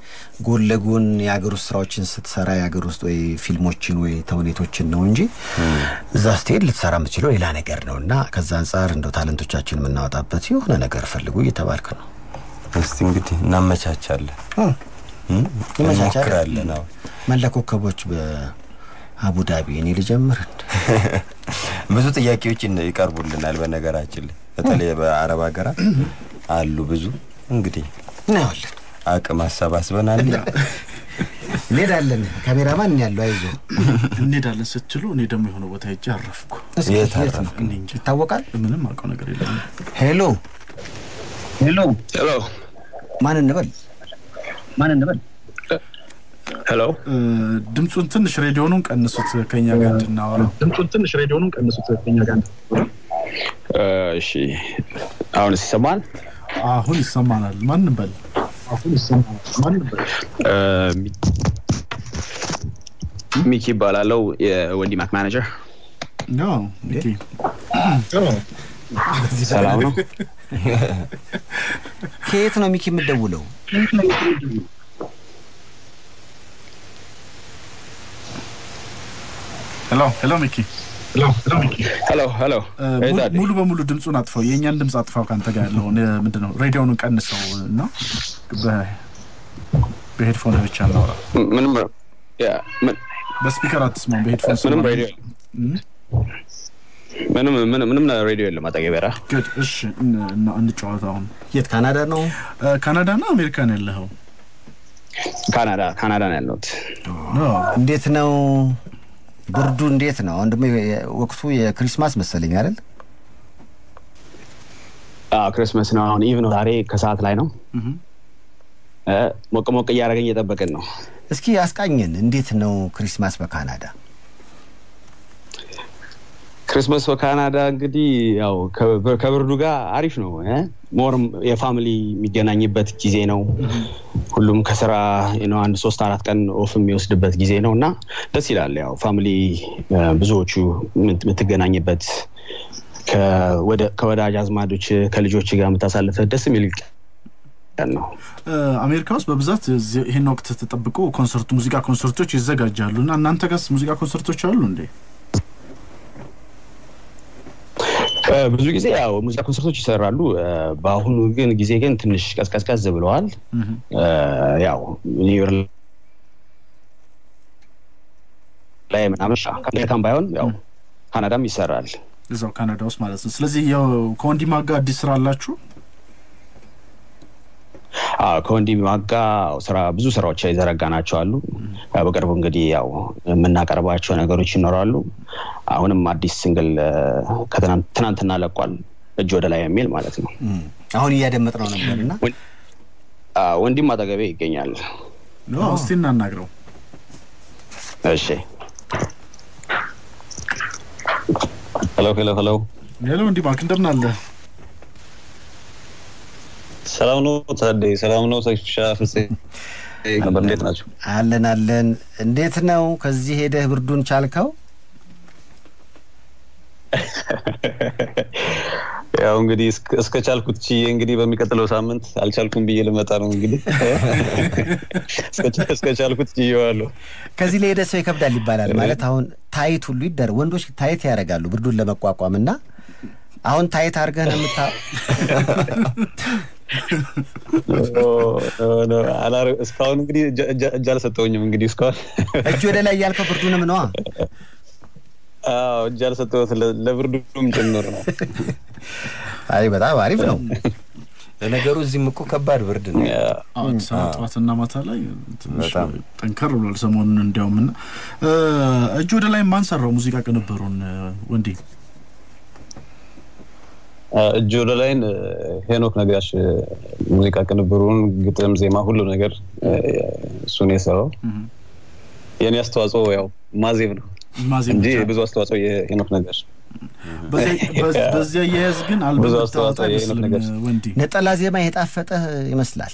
ጎን ለጎን የሀገር ውስጥ ስራዎችን ስትሰራ የሀገር ውስጥ ወይ ፊልሞችን ወይ ተውኔቶችን ነው እንጂ እዛ ስትሄድ ልትሰራ የምትችለው ሌላ ነገር ነው እና ከዛ አንጻር እንደው ታለንቶቻችን የምናወጣበት የሆነ ነገር ፈልጉ እየተባልክ ነው። እስቲ እንግዲህ እናመቻቻለን እም? እንሞክራለን። አዎ መላ ኮከቦች በአቡዳቢ እኔ ልጀምር እንደ ብዙ ጥያቄዎች ይን- ይቀርቡልናል። በነገራችን ላይ በተለይ በአረብ ሀገራት አሉ ብዙ እንግዲህ እናየዋለን። አቅም አሰባስበናል። እንሄዳለን። ካሜራማን እኔ ያለው አይዞ እንሄዳለን ስትሉ እኔ ደግሞ የሆነ ቦታ ሄጄ አረፍኩ። እስኪ የት የት ነው እኔ እንጂ ይታወቃል? ምንም አውቀው ነገር የለም። ሄሎ ሄሎ ማን እንበል? ማን እንበል? ሄሎ እ፣ ድምፁን ትንሽ ሬዲዮኑን ቀንሱት ከኛ ጋር እንድናወራ። ድምፁን ትንሽ ሬዲዮኑን ቀንሱት ከኛ ጋር እንድናወራ። እሺ፣ አሁን ይሰማል? አሁን ይሰማናል። ማን እንበል? አሁን ይሰማናል። ማን እንበል? ሚኪ ይባላለው የወንዲ ማክ ማኔጀር። ያው ሚኪ ሰላም ነው? ከየት ነው ሚኪ የምትደውለው? ሄሎ ሄሎ ሚኪ ሄሎ ሄሎ፣ እ፣ ሙሉ- ሙሉ በሙሉ ድምፁን አጥፋው። የእኛን ድምፅ አጥፋው። ከአንተ ጋር ያለውን እ፣ ምንድን ነው ሬዲዮኑን ቀንሰው እና በ- በሄድፎን ብቻ እናውራ። ምንም ያ፣ ምን- በስፒከር አትስማም። በሄድፎን ምንም ስማ። ሬዲዮ እም፣ ምንም ምንም ምንም ሬዲዮ የለም አጠገቤ። ኧረ ግድ እሺ፣ እን- እና እንጫወት አሁን። የት ካናዳ ነው? እ፣ ካናዳና አሜሪካን ያለኸው? ካናዳ ካናዳ ነው ያለሁት። አዎ። እንዴት ነው ብርዱ? እንዴት ነው አሁን? ደግሞ የ- ወቅቱ የክሪስማስ መሰለኝ አይደል? አዎ ክርስመስ ነው አሁን። ኢቭ ነው ዛሬ ከሰዓት ላይ ነው። እም። እ፣ ሞቅ ሞቅ እያደረገኝ እየጠበቅን ነው። እስኪ አስቃኝን። እንዴት ነው ክሪስማስ በካናዳ? ክርስመስ በካናዳ እንግዲህ ያው ከብ- ከብርዱ ጋር አሪፍ ነው። እ? ሞርም የፋሚሊ የሚገናኝበት ጊዜ ነው። ሁሉም ከስራ ነው አንድ ሶስት አራት ቀን ኦፍ የሚወስድበት ጊዜ ነው እና ደስ ይላል። ያው ፋሚሊ እ፣ ብዙዎቹ የምት- የምትገናኝበት ከወደ- ከወዳጅ አዝማዶች ከልጆች ጋር የምታሳልፈት ደስ የሚል ቀን ነው። እ፣ አሜሪካ ውስጥ በብዛት እዚህ- ይህን ወቅት ተጠብቆ ኮንሰርት ሙዚቃ ኮንሰርቶች ይዘጋጃሉ እና እናንተ ጋርስ ሙዚቃ ኮንሰርቶች አሉ እንዴ? እ፣ ብዙ ጊዜ ያው ሙዚቃ ኮንሰርቶች ይሰራሉ። እ፣ በአሁኑ ግን ጊዜ ግን ትንሽ ቀዝቀዝቀዝ ብለዋል። እም። እ፣ ያው ኒውዮር ላይ ምናምን አሜሪካን ባይሆን ያው ካናዳም ይሰራል። እዛው ካናዳ ውስጥ ማለት ነው። ስለዚህ ያው ከወንዲማ ጋር አዲስ ስራ አላችሁ? አዎ ከወንዲ ማጋ ስራ ብዙ ስራዎች የዘረጋ ናቸው አሉ። ያው በቅርቡ እንግዲህ ያው የምናቀርባቸው ነገሮች ይኖራሉ። አሁንም አዲስ ሲንግል እ፣ ከትናንት ትናንትና ለቋል እጅ ወደ ላይ የሚል ማለት ነው። እም፣ አሁን እያደመጥ ነው ነበር እና አዎ፣ ወንዲም አጠገቤ ይገኛል። አዎ፣ እስቲ እናናግረው። እሺ ሄሎ ሄሎ ሄሎ፣ ሄሎ ወንዲማ እንደምን አለ? ሰላም ነው ታዴ? ሰላም ነው ሰይፍሻ ፍፄ ነበር። እንዴት ናቸው? አለን አለን። እንዴት ነው ከዚህ ሄደህ ብርዱን ቻልከው? ያው እንግዲህ እስከ- እስከ ቻልኩት ችዬ እንግዲህ በሚቀጥለው ሳምንት አልቻልኩም ብዬ ልመጣ ነው እንግዲህ እስከ- እስከ ቻልኩት ችዬዋለሁ። ከዚህ ለሄደ ሰው ይከብዳል ይባላል። ማለት አሁን ታይት ሁሉ ይደረግ ወንዶች ታይት ያደርጋሉ ብርዱን ለመቋቋም እና አሁን ታይት አድርገህ ነው የምታ አላረ- እስካሁን እንግዲህ እጅ- እጅ- እጅ አልሰጠውኝም እንግዲህ እስካሁን እጅ ወደ ላይ ያልከው ብርዱንም ነዋ። አዎ እጅ አልሰጠሁት ለ- ለብርዱም ጭምር ነው። አይ በጣም አሪፍ ነው። ለነገሩ እዚህም እኮ ከባድ ብርድ ነው። አዎ፣ አዲስ አበባ ጠዋትና ማታ ላይ ትንሽ በጣም። ጠንከር ብሏል ሰሞኑን። እንዲያውም እና እ፣ እጅ ወደ ላይ ማን ሰራው ሙዚቃ ቅንብሩን እ፣ ወንዲ? እጅ ወደ ላይን ሄኖክ ነጋሽ ሙዚቃ ቅንብሩን፣ ግጥም፣ ዜማ ሁሉ ነገር እ፣ እሱን የሰራው የኔ አስተዋጽኦ ያው ማዜብ ነው ማዜም እንጂ ብቻ። ብዙ አስተዋጽኦ የሄኖክ ነጋሽ በዚያ- በ- በዚያ አያያዝ ግን አልበም ብዙ ብታወጣ አስተዋጽኦ የሄኖክ አይመስልም ነገር። እ፣ ወንዲ። ነጠላ ዜማ የጣፈጠህ ይመስላል።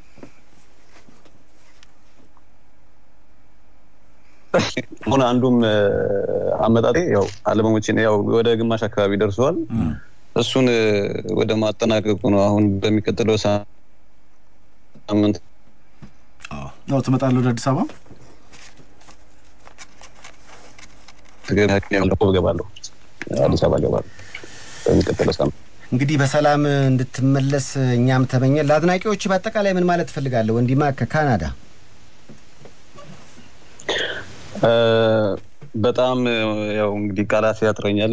አሁን አንዱም እ፣ አመጣጤ ያው አልበሞችን ያው ወደ ግማሽ አካባቢ ደርሰዋል። እሱን እ፣ ወደ ማጠናቀቁ ነው። አሁን በሚቀጥለው ሳምንት ያው ትመጣለህ ወደ አዲስ አበባ ትግል እገባለሁ አዲስ አበባ እገባለሁ በሚቀጥለው ሳምንት እንግዲህ በሰላም እንድትመለስ እኛም ተመኘን። ለአድናቂዎች በአጠቃላይ ምን ማለት ትፈልጋለህ? ወንዲማ ከካናዳ በጣም ያው እንግዲህ ቃላት ያጥረኛል።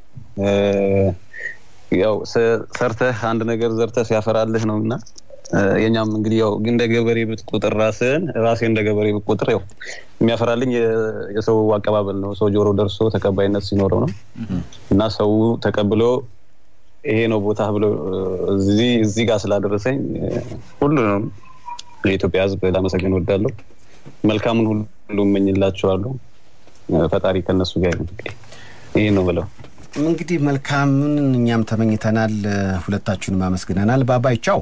ያው ሰርተህ አንድ ነገር ዘርተህ ሲያፈራልህ ነው እና የኛም እንግዲህ ያው እንደ ገበሬ ብትቆጥር ራስህን ራሴ እንደ ገበሬ ብትቆጥር ያው የሚያፈራልኝ የሰው አቀባበል ነው። ሰው ጆሮ ደርሶ ተቀባይነት ሲኖረው ነው እና ሰው ተቀብሎ ይሄ ነው ቦታ ብሎ እዚህ እዚህ ጋር ስላደረሰኝ ሁሉንም የኢትዮጵያ ሕዝብ ላመሰግን ወዳለሁ። መልካሙን ሁሉ እመኝላቸዋለሁ። ፈጣሪ ከነሱ ጋር ይሁን። ይህ ነው ብለው እንግዲህ መልካምን እኛም ተመኝተናል። ሁለታችሁንም አመስግነናል። ባባይ ቻው።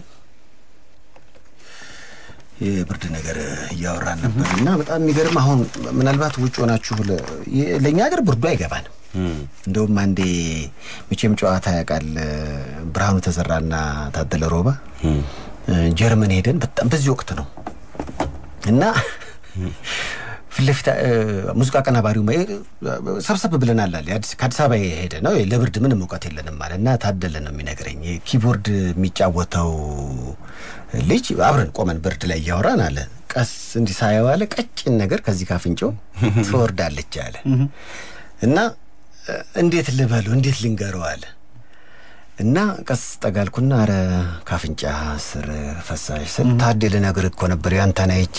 የብርድ ነገር እያወራን ነበር እና በጣም የሚገርም አሁን ምናልባት ውጭ ሆናችሁ ለእኛ ሀገር ብርዱ አይገባንም። እንደውም አንዴ መቼም ጨዋታ ያውቃል ብርሃኑ ተዘራና ታደለ ሮባ ጀርመን ሄደን በጣም በዚህ ወቅት ነው እና ፊት ለፊት ሙዚቃ አቀናባሪው ሰብሰብ ብለናል አለ ከአዲስ አበባ የሄደ ነው ለብርድ ምንም እውቀት የለንም አለ እና ታደለ ነው የሚነግረኝ ኪቦርድ የሚጫወተው ልጅ አብረን ቆመን ብርድ ላይ እያወራን አለ ቀስ እንዲህ ሳየው አለ ቀጭን ነገር ከዚህ ካፍንጮ ትወርዳለች አለ እና እንዴት ልበሉ እንዴት ልንገረው አለ እና ቀስ ጠጋልኩና አረ ካፍንጫ ስር ፈሳሽ ስል ታዴ ልነግርህ እኮ ነበር ያንተን አይቼ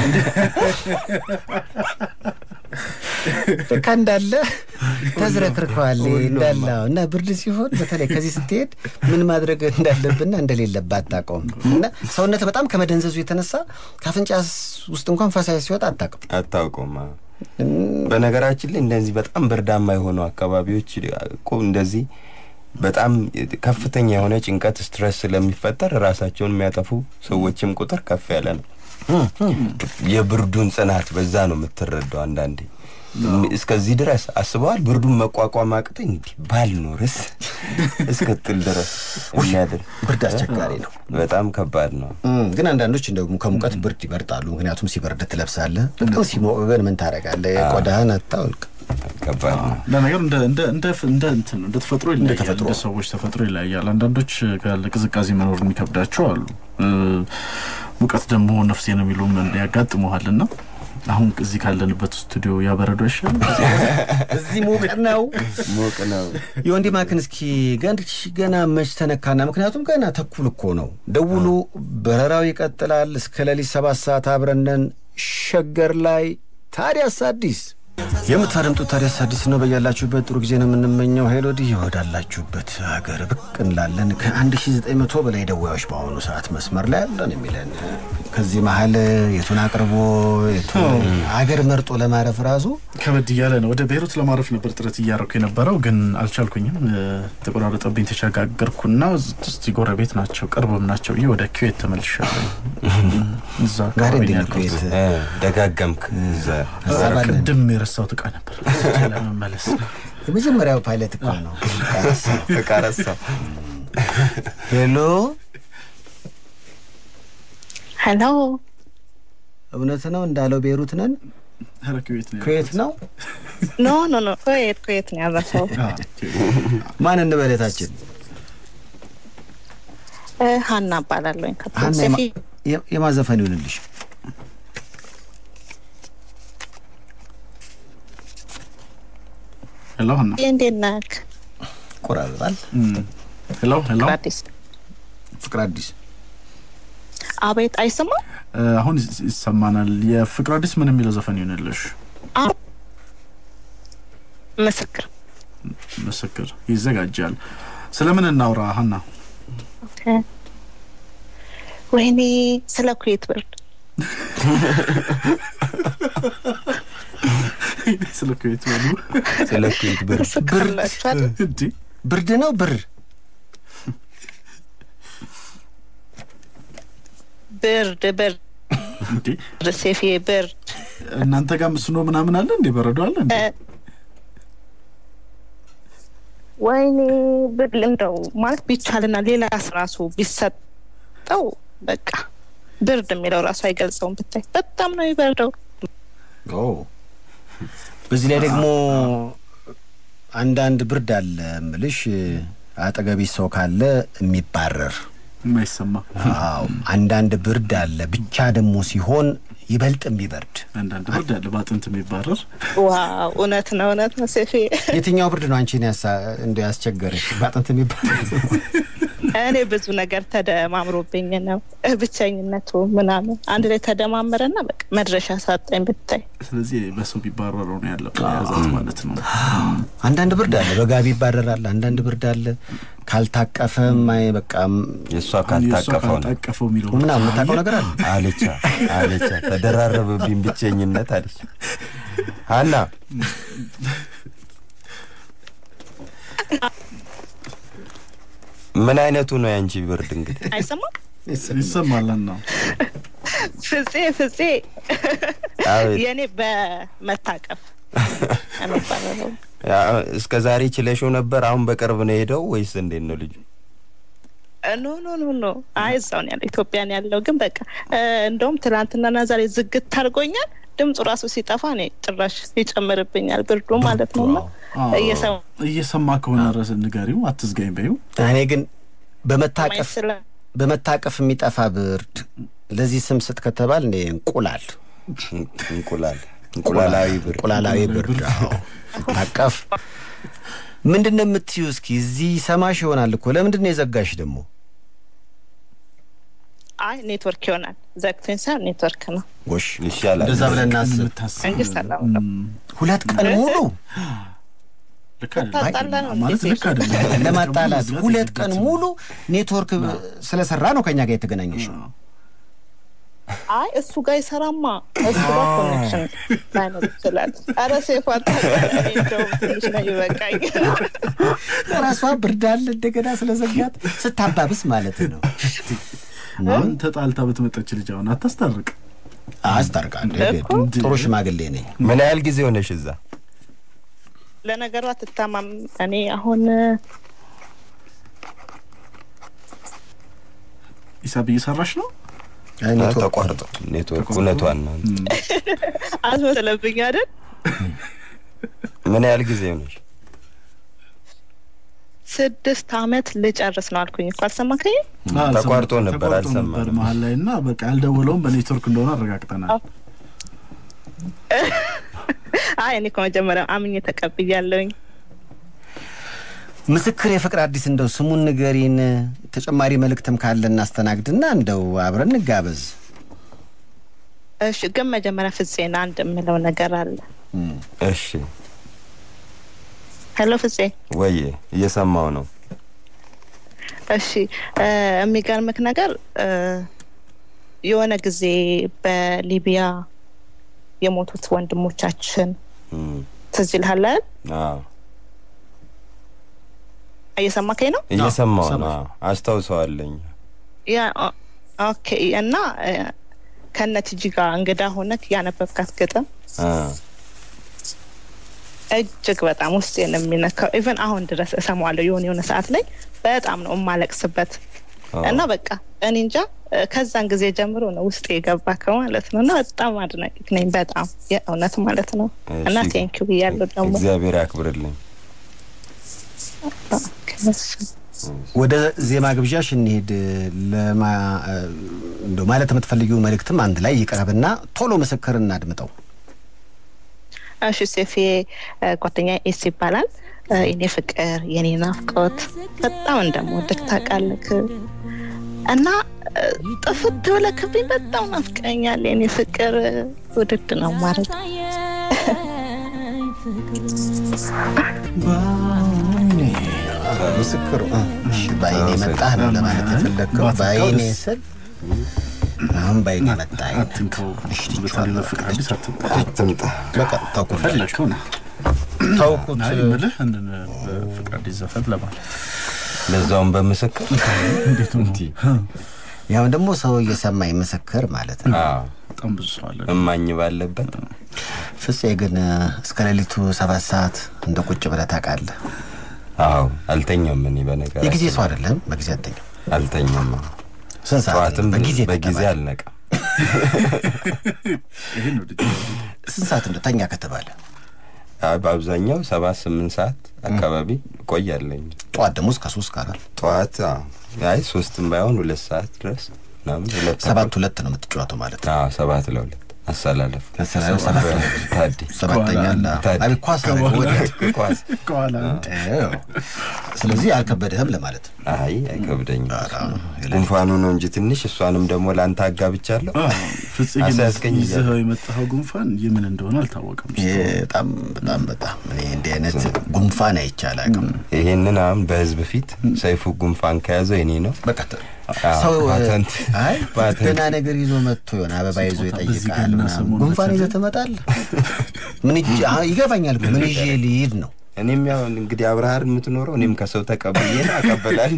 በቃ እንዳለ ተዝረክርከዋል እንዳለ እና ብርድ ሲሆን በተለይ ከዚህ ስትሄድ ምን ማድረግ እንዳለብና እንደሌለብህ አታውቀውም እና ሰውነት በጣም ከመደንዘዙ የተነሳ ካፍንጫ ውስጥ እንኳን ፈሳሽ ሲወጣ አታውቅም አታውቀውም በነገራችን ላይ እንደዚህ በጣም ብርዳማ የሆኑ አካባቢዎች እኮ እንደዚህ በጣም ከፍተኛ የሆነ ጭንቀት ስትረስ ስለሚፈጠር ራሳቸውን የሚያጠፉ ሰዎችም ቁጥር ከፍ ያለ ነው። የብርዱን ጽናት በዛ ነው የምትረዳው። አንዳንዴ እስከዚህ ድረስ አስበዋል። ብርዱን መቋቋም አቅተኝ እንዲህ ባልኖርስ እስክትል ድረስ የሚያደርግ ብርድ አስቸጋሪ ነው። በጣም ከባድ ነው። ግን አንዳንዶች እንደውም ከሙቀት ብርድ ይመርጣሉ። ምክንያቱም ሲበርድ ትለብሳለህ፣ በጣም ሲሞቅ ግን ምን ታደርጋለህ? ቆዳህን አታውልቅ። ከባድ ነው። ለነገሩ እንደ እንደ እንደ እንደ እንትን እንደ ተፈጥሮ ይለያያል። እንደ ሰዎች ተፈጥሮ ይለያያል። አንዳንዶች ቅዝቃዜ መኖር የሚከብዳቸው አሉ። ሙቀት ደግሞ ነፍሴ ነው የሚሉም ያጋጥመዋል እና አሁን እዚህ ካለንበት ስቱዲዮ ያበረዶ አይሻልም? እዚህ ሙቅ ነው ሙቅ ነው። የወንዲ ማክን እስኪ ገና መች ተነካና፣ ምክንያቱም ገና ተኩል እኮ ነው። ደውሉ፣ በረራው ይቀጥላል እስከ ሌሊት ሰባት ሰዓት አብረነን ሸገር ላይ ታዲያስ አዲስ የምታደምጡት ታዲያስ አዲስ ነው። በያላችሁበት ጥሩ ጊዜ ነው የምንመኘው። ሄሎዲ ወዳላችሁበት ሀገር ብቅ እንላለን። ከ1900 በላይ ደዋዮች በአሁኑ ሰዓት መስመር ላይ አለን የሚለን ከዚህ መሀል የቱን አቅርቦ የቱን ሀገር መርጦ ለማረፍ ራሱ ከበድ እያለ ነው። ወደ ቤይሩት ለማረፍ ነበር ጥረት እያደረኩ የነበረው ግን አልቻልኩኝም። ተቆራረጠብኝ። ተሸጋገርኩና እስቲ ጎረቤት ናቸው ቅርብም ናቸው ብዬ ወደ ኩዌት ተመልሻለሁ። እዛ ጋር አካባቢ እንዴት ነው ነው ኩዌት? ያለሁት። ደጋገምክ እዛ እዛ ባለን ቅድም የረሳሁት እቃ ነበር ለመመለስ የመጀመሪያው ፓይለት እኮ ነው። እቃ ረሳው። ሄሎ ሄሎ እውነት ነው እንዳለው ቤሩት ነን። ኧረ ኩዌት ነው ኩዌት ነው። ኖ ኖ ኖ ኩዌት ኩዌት ነው ያረፈው ማን እንበለታችን? እ ሀና እባላለሁኝ ሀና ከፖሊሴፊ የማ- የማዘፈን ይሁንልሽ። ሄሎ ሀና እንዴት ነህ ቆራርጣል። ሄሎ ሄሎ አዲስ ፍቅር አዲስ አቤት አይሰማም እ፣ አሁን ይስ- ይሰማናል። የፍቅር አዲስ ምን የሚለው ዘፈን ይሆንልሽ? ምስክር ምስክር ይዘጋጃል። ስለምን እናውራ ሀና? ወይኔ ስለ ኩዌት ብርድ ስለ ኩዌት በሉ ስለ ኩዌት ብር ትስቃላችኋል እንዴ ብርድ ነው ብር ብርድ ብርድ እንዴ ሴፊ ብርድ እናንተ ጋር ምስኖ ምናምን አለ እንዴ? በረዶ አለ እንዴ? እ፣ ወይኔ ብርድ እንደው ማለት ቢቻልና ሌላ ራሱ ቢሰጠው በቃ ብርድ የሚለው ራሱ አይገልጸውም። ብታይ በጣም ነው የሚበርደው። ኦ በዚህ ላይ ደግሞ አንዳንድ ብርድ አለ ምልሽ አጠገቢ ሰው ካለ የሚባረር የማይሰማ አዎ አንዳንድ ብርድ አለ ብቻ ደግሞ ሲሆን ይበልጥ የሚበርድ አንዳንድ ብርድ አለ በአጥንት የሚባረር ዋው እውነት ነው እውነት ነው ሴፌ። የትኛው ብርድ ነው አንቺን ያሳ እንደ ያስቸገረሽ በአጥንት የሚባረር እኔ ብዙ ነገር ተደማምሮብኝ ነው ብቸኝነቱ ምናምን አንድ ላይ ተደማመረና በቃ መድረሻ ሳጣኝ ብታይ። ስለዚህ በሰው ቢባረረው ነው ያለበት የያዛት ማለት ነው። አንዳንድ ብርድ አለ በጋቢ ይባረራል አንዳንድ ብርድ አለ ካልታቀፈም አይ በቃ የእሷ የእሷ ካልታቀፈው ነው ካልታቀፈው የሚለው ምናምን የምታውቀው ነገር አለ አለቻ አለቻ ተደራረበብኝ ብቸኝነት አለች ሀና ምን አይነቱ ነው ያንቺ ብርድ እንግዲህ አይሰማም ይሰማል ነው ፍፄ ፍፄ አቤት። የእኔ በመታቀፍ የሚባለው እስከ ዛሬ ችለሽው ነበር አሁን በቅርብ ነው የሄደው ወይስ እንዴት ነው ልጁ ኖ ኖ ኖ ኖ አይ እዛው ነው ያለው ኢትዮጵያን ያለው ግን በቃ እ፣ እንደውም ትናንትናና ዛሬ ዝግት አድርጎኛል ድምፁ ራሱ ሲጠፋ እኔ ጭራሽ ይጨምርብኛል ብርዱ ማለት ነው እና እየሰማ እየሰማ ከሆነ ረስ ንገሪው አትዝጋኝ በይው እኔ ግን በመታቀፍ ስለ በመታቀፍ የሚጠፋ ብርድ ለዚህ ስም ስጥ ከተባል እንደ እንቁላል እንቁላል እንቁላላዊ ብርድ እንቁላላዊ ብርድ አዎ። ታቀፍ ምንድን ነው የምትዩ? እስኪ እዚህ ሰማሽ ይሆናል እኮ ለምንድን ነው የዘጋሽ ደግሞ? አይ ኔትወርክ ይሆናል ዘግቶኝ ሳይሆን ኔትወርክ ነው ጎሽ ይሻላል እንደዛ ብለን እናስብ። የምታስብ እንጂ ሰላም ነው ሁለት ቀን ሙሉ ልክ ታጣላ ነው አይደለም ማለት እንዴ? ልክ አይደለም ለማጣላት መዝጋት ሁለት ቀን የለበትም። ሙሉ ኔትወርክ ስለሰራ ነው ከኛ ጋር የተገናኘሽ። አይ እሱ ጋር ይሰራማ እሱ ጋር ኮኔክሽን ላይኖር ይችላል አረ ሴፋ እንደውም ትንሽ ነው ይበቃኝ ራሷ ብርድ አለ እንደገና ስለዘጋት ስታባብስ ማለት ነው። አሁን ተጣልታ በተመጣች ልጅ አሁን አታስታርቅ አስታርቃለሁ። እኮ። ጥሩ ሽማግሌ ነኝ። ምን ያህል ጊዜ ሆነሽ እዛ ለነገሩ አትታማም እኔ አሁን ሂሳብ እየሰራሽ ነው አይ ኔትወርክ ተቋርጦ ኔትወርክ እውነቷን ነው አስመሰለብኝ አይደል ምን ያህል ጊዜ ሆነሽ ስድስት አመት ልጨርስ ነው አልኩኝ እኮ አልሰማከኝ ተቋርጦ ነበር፣ ተቋርጦ አልሰማንም። ነበር መሀል ላይ እና በቃ ያልደወለውም በኔትወርክ እንደሆነ አረጋግጠናል አይ እኔ እኮ መጀመሪያ አምኜ ተቀብያለሁኝ ምስክር የፍቅር አዲስ እንደው ስሙን ንገሪን። ተጨማሪ መልእክትም ካለ እናስተናግድና እንደው አብረን እንጋበዝ። እሺ ግን መጀመሪያ ፍፄን አንድ የምለው ነገር አለ እሺ ሄሎ ፍፄ ወዬ እየሰማው ነው እሺ እ፣ የሚገርምክ ነገር እ፣ የሆነ ጊዜ በሊቢያ የሞቱት ወንድሞቻችን እም፣ ትዝ ይልሃል አይደል? አዎ እየሰማከኝ ነው እየሰማው ነው ሰማሽ። አዎ፣ አስታውሰዋለኝ ያ ኦ- ኦኬ እና እ፣ ከነ ቲጂ ጋር እንግዳ ሆነክ ያነበብካት ግጥም አ፣ እጅግ በጣም ውስጤን የሚነካው ኢቨን አሁን ድረስ እሰማዋለሁ የሆነ የሆነ ሰዓት ላይ በጣም ነው የማለቅስበት አዎ። እና በቃ እኔ እንጃ እ፣ ከዛን ጊዜ ጀምሮ ነው ውስጤ የገባከው ማለት ነው እና በጣም አድናቂክ ነኝ በጣም የእውነት ማለት ነው እና እሺ፣ ቴንኪው ብያለሁ ደግሞ እግዚአብሔር ያክብርልኝ ወደ ዜማ ግብዣሽ እንሄድ። ለማ እንደው ማለት የምትፈልጊው መልእክትም አንድ ላይ ይቅረብና ቶሎ ምስክር እናድምጠው። እሺ ሴፌ ጓደኛ ኤስ ይባላል እ፣ የኔ ፍቅር የኔ ናፍቆት በጣም እንደምወድክ ታውቃለህ እና እ፣ ጥፍት ብለክብኝ በጣም ናፍቀኛል የኔ ፍቅር ውድድ ነው ማለት ምስክሩ እ፣ እሺ፣ በአይኔ መጣህ ነው ለማለት የፈለግከው። በአይኔ ስል አሁን በአይኔ መጣህ። አትንከው በተለይ በፍቅር አዲስ አትንከው አትምጣ በቃ ተውኩት ፈለግከው ነው ተውኩት። አይ ምልህ እንድን በፍቅር አዲስ ዘፈን ለማለት ለዛውም በምስክር እንዴት ነው ያው ደግሞ ሰው እየሰማኝ ምስክር ማለት ነው። አዎ፣ በጣም ብዙ ሰው አለ እማኝ ባለበት ፍፄ ግን እስከ ሌሊቱ ሰባት ሰዓት እንደ ቁጭ ብለህ ታውቃለህ። አዎ አልተኛም እኔ በነገር የጊዜ ሰው አይደለም፣ በጊዜ አትተኛም። አልተኛም ስንት ሰዓት ነው? ጠዋትም በጊዜ በጊዜ ከተባለ? አልነቃም። ይሄ ነው ልጅ ስንት ሰዓት ነው ተኛ ከተባለ? አይ በአብዛኛው ሰባት ስምንት ሰዓት አካባቢ እቆያለኝ። ጠዋት ደግሞ እስከ ሶስት ከአራት ጠዋት አዎ፣ አይ ሶስትም ባይሆን ሁለት ሰዓት ድረስ ምናምን ሁለት ሰባት ተኩል። ሁለት ነው የምትጫወተው ማለት ነው። አዎ ሰባት ለሁለት አሰላለፍ አሰላለፍ ሰባት ለሁለት። ታዲ ሰባተኛ አለ። ታዲ አቤት ኳስ አደረገ ወዲያ። ኳስ ከኋላ አዎ። ስለዚህ አልከበደህም ለማለት ነው። አይ አይከብደኝም። ኧረ፣ የለ- ጉንፋኑ ነው እንጂ ትንሽ እሷንም ደግሞ ለአንተ አጋብቻለሁ። ፍጽ ግን አሳያስገኝ ይዘኸው የመጣኸው ጉንፋን የምን እንደሆነ አልታወቀም። ይሄ በጣም በጣም በጣም እኔ እንዲህ አይነት ጉንፋን አይቼ አላውቅም። ይሄንን አሁን በህዝብ ፊት ሰይፉ ጉንፋን ከያዘው የኔ ነው። በቃ ተ- አዎ፣ ሰው ፓተንት አይ ፓተንት ደህና ነገር ይዞ መጥቶ የሆነ አበባ ይዞ ስጦታ በዚህ ይጠይቃል። ገና ምናምን። ሰሞኑን ጉንፋን በተለይ- ይዘህ ትመጣለህ? ምን እጅ አዎ፣ ይገባኛል እኮ ምን ይዤ ልሂድ ነው እኔም ያው እንግዲህ አብረሃር የምትኖረው እኔም ከሰው ተቀብዬ ነው አቀበላል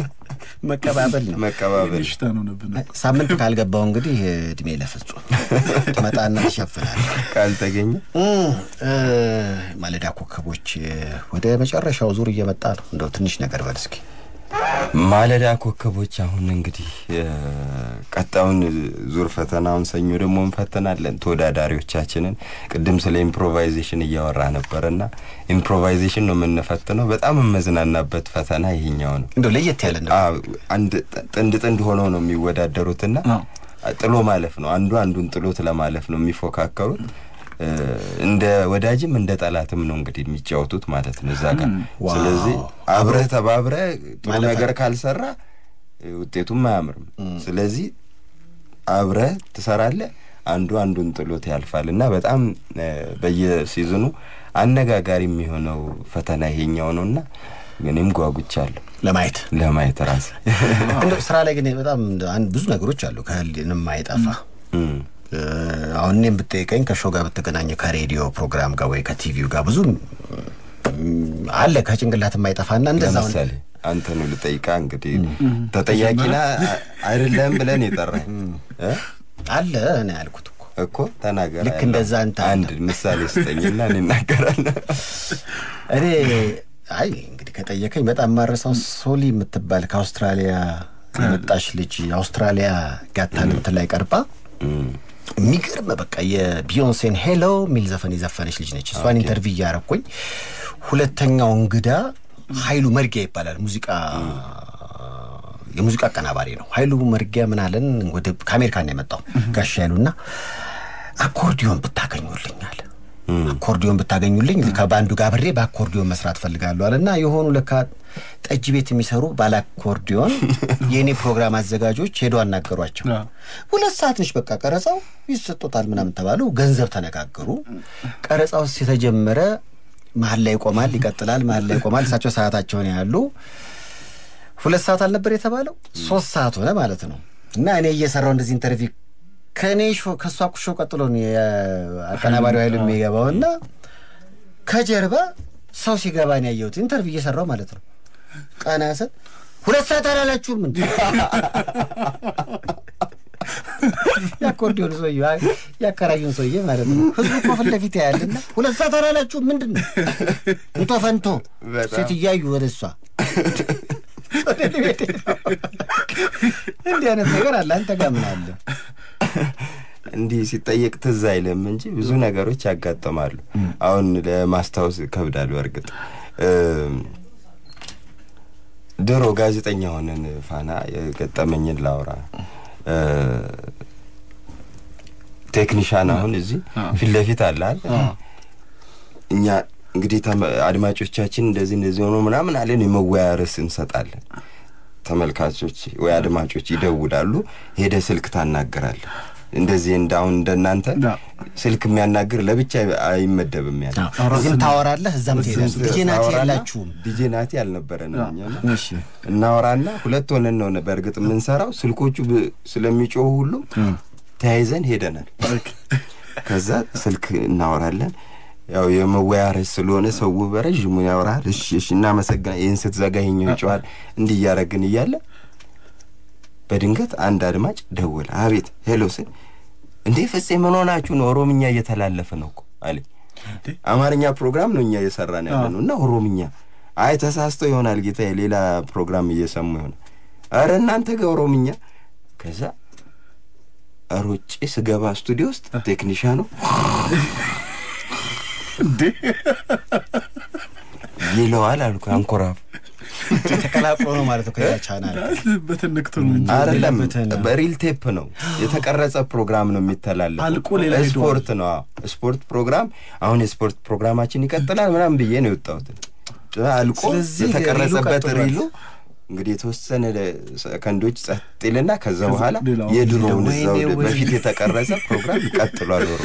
መቀባበል ነው። መቀባበል ሽታ ነው ነብነ ሳምንት ካልገባው እንግዲህ እድሜ ለፍጹም ትመጣና ትሸፍናል። ካልተገኘ እም፣ እ፣ ማለዳ ኮከቦች ወደ መጨረሻው ዙር እየመጣ ነው። እንደው ትንሽ ነገር በል እስኪ። ማለዳ ኮከቦች አሁን እንግዲህ እ፣ ቀጣዩን ዙር ፈተናውን ሰኞ ደግሞ እንፈተናለን ተወዳዳሪዎቻችንን። ቅድም ስለ ኢምፕሮቫይዜሽን እያወራ ነበርና ኢምፕሮቫይዜሽን ነው የምንፈትነው። በጣም የመዝናናበት ፈተና ይሄኛው ነው። እንደው ለየት ያለ ነው። አዎ፣ አንድ ጥ- ጥንድ ጥንድ ሆነው ነው የሚወዳደሩትና አዎ። ጥሎ ማለፍ ነው። አንዱ አንዱን ጥሎት ለማለፍ ነው የሚፎካከሩት። እ፣ እንደ ወዳጅም እንደ ጠላትም ነው እንግዲህ የሚጫወቱት ማለት ነው እዛ ጋር። ዋው። ስለዚህ አብረህ ተባብረህ ጥሩ ማለፍ ነገር ካልሰራ እ፣ ውጤቱም አያምርም። ስለዚህ አብረህ ትሰራለህ፣ አንዱ አንዱን ጥሎት ያልፋል እና በጣም እ፣ በየሲዝኑ አነጋጋሪ የሚሆነው ፈተና ይሄኛው ነው እና እኔም ጓጉቻለሁ ለማየት ለማየት ራሴ እንደው ስራ ላይ ግን በጣም አንድ ብዙ ነገሮች አሉ ከህሊና የማይጠፋ እም። እ፣ አሁን እኔም ብጠይቀኝ ከሾው ጋር ብትገናኘው ከሬዲዮ ፕሮግራም ጋር ወይ ከቲቪው ጋር ብዙ እም፣ አለ ከጭንቅላት የማይጠፋና እንደዛ አሁን ለምሳሌ አንተን ልጠይቃ እንግዲህ ተጠያቂና አይደለም ብለን የጠራኝ እ? አለ እኔ ያልኩት እኮ እኮ ተናገር። ልክ እንደዛ አንተ አለ። አንድ ምሳሌ ስጠኝና እኔ እናገራለሁ። እኔ አይ እንግዲህ ከጠየቀኝ በጣም ማረሳው ሶሊ የምትባል ከአውስትራሊያ የመጣች ልጅ አውስትራሊያ ጋት ታለንት ላይ ቀርባ እም፣ የሚገርም በቃ የቢዮንሴን ሄሎ የሚል ዘፈን የዘፈነች ልጅ ነች። እሷን ኢንተርቪው እያረኩኝ ሁለተኛው እንግዳ ኃይሉ መርጊያ ይባላል። ሙዚቃ የሙዚቃ አቀናባሪ ነው። ኃይሉ መርጊያ ምን አለን ወደ ከአሜሪካን ነው የመጣው ጋሽ ኃይሉና አኮርዲዮን ብታገኙልኛል አኮርዲዮን ብታገኙልኝ ከባንዱ ጋር ብሬ በአኮርዲዮን መስራት ፈልጋለሁ አለ እና የሆኑ ለካ ጠጅ ቤት የሚሰሩ ባለ አኮርዲዮን የእኔ ፕሮግራም አዘጋጆች ሄዶ አናገሯቸው። ሁለት ሰዓት ነች በቃ ቀረጻው ይሰጦታል ምናምን ተባሉ። ገንዘብ ተነጋገሩ። ቀረጻው የተጀመረ መሀል ላይ ይቆማል፣ ይቀጥላል፣ መሀል ላይ ይቆማል። እሳቸው ሰዓታቸውን ያሉ ሁለት ሰዓት አልነበር የተባለው ሶስት ሰዓት ሆነ ማለት ነው። እና እኔ እየሰራው እንደዚህ ኢንተርቪው ከእኔ ሾ ከእሷ ሾ ቀጥሎ ነው የአቀናባሪው ኃይሉ የሚገባው እና ከጀርባ ሰው ሲገባ ነው ያየሁት። ኢንተርቪው እየሰራው ማለት ነው። ቀና ስል ሁለት ሰዓት አላላችሁም እንዴ? የአኮርዲዮን ሰውዬ ያከራዩን ሰውዬ ማለት ነው። ህዝቡ እኮ ፊት ለፊት ያያልና ሁለት ሰዓት አላላችሁም ምንድን ነው እንቶ ፈንቶ ሴት እያዩ ወደ እሷ እንዲህ አይነት ነገር አለ። አንተ ጋር ምን አለ? እንዲህ ሲጠየቅ ትዝ አይልም እንጂ ብዙ ነገሮች ያጋጥማሉ። አሁን ለማስታወስ ከብዳል። በእርግጥ ድሮ ጋዜጠኛ ሆነን ፋና የገጠመኝን ላውራ። ቴክኒሻን አሁን እዚህ ፊት ለፊት አለ እኛ እንግዲህ አድማጮቻችን እንደዚህ እንደዚህ ሆኖ ምናምን አለን የመወያ ርዕስ እንሰጣለን። ተመልካቾች ወይ አድማጮች ይደውላሉ። ሄደ ስልክ ታናግራለ። እንደዚህ እንደ አሁን እንደናንተ ስልክ የሚያናግር ለብቻ አይመደብም። ያለ እዚህም ታወራለህ፣ እዛም ትሄዳለህ። ዲጄ ናቲ የላችሁም? ዲጄ ናቲ አልነበረንም እኛ እናወራና ሁለት ሆነን ነው በእርግጥ የምንሰራው። ስልኮቹ ስለሚጮሁ ሁሉ ተያይዘን ሄደናል። ከዛ ስልክ እናወራለን ያው የመወያ ርዕስ ስለሆነ ሰው በረዥሙ ያወራል። እሺ እሺ እናመሰግና ይህን ስትዘጋ ይኸኛው ይጮሃል። እንዲህ እያደረግን እያለ በድንገት አንድ አድማጭ ደወለ። አቤት ሄሎ ስል እንዴ ፍፄ ምን ሆናችሁ ነው? ኦሮምኛ እየተላለፈ ነው እኮ አለኝ። አማርኛ ፕሮግራም ነው እኛ እየሰራን ያለ ነው እና ኦሮምኛ። አይ ተሳስቶ ይሆናል ጌታ፣ ሌላ ፕሮግራም እየሰሙ ይሆናል። አረ እናንተ ጋር ኦሮምኛ ከዛ ሮጬ ስገባ ስቱዲዮ ውስጥ ቴክኒሻኑ እንዴ ይለዋል አልኩ አንኮራፍ ተቀላቅሎ ነው ማለት ነው ከሌላ ቻናል በትንክቱ ነው እንጂ አይደለም የለበትን። በሪል ቴፕ ነው የተቀረጸ ፕሮግራም ነው የሚተላለፈው አልቆ ሌላ ሄዷል። ስፖርት ነው አዎ። ስፖርት ፕሮግራም አሁን የስፖርት ፕሮግራማችን ይቀጥላል ምናምን ብዬ ነው የወጣሁት አልቆ ስለዚህ የተቀረጸበት ሪሉ ቀጥሏል። ሪሉ እንግዲህ የተወሰነ ሰከንዶች ጸጥ ይልና ከዛ በኋላ ሌላው የድሮውን ወይኔ እዛው ወይኔ። በፊት የተቀረጸ ፕሮግራም ይቀጥሏል ወሩ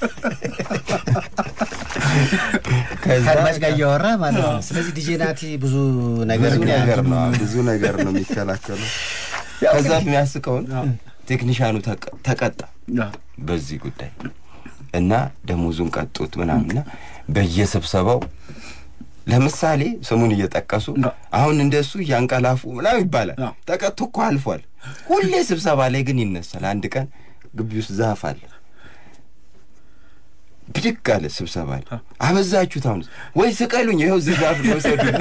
ከአድማጭ ጋር እያወራ ማለት ነው። ስለዚህ ዲጄ ናቲ ብዙ ነገር ብዙ እንግዲህ ነገር ነው ብዙ ነገር ነው የሚከላከለው ከዛ የሚያስቀውን ቴክኒሻኑ ተቀ- ተቀጣ ያ፣ በዚህ ጉዳይ እና ደሞዙን ቀጡት ምናምንና በየስብሰባው ለምሳሌ ስሙን እየጠቀሱ ያ። አሁን እንደሱ እያንቀላፉ ምናምን ይባላል። ያ። ተቀጥቶ እኮ አልፏል። ሁሌ ስብሰባ ላይ ግን ይነሳል። አንድ ቀን ግቢ ውስጥ ዛፍ አለ። ብድግ አለ ስብሰባ ላይ አበዛችሁት። አሁን ወይ ስቀሉኝ፣ ይኸው እዚህ ዛፍ ነው ውሰዱኝ።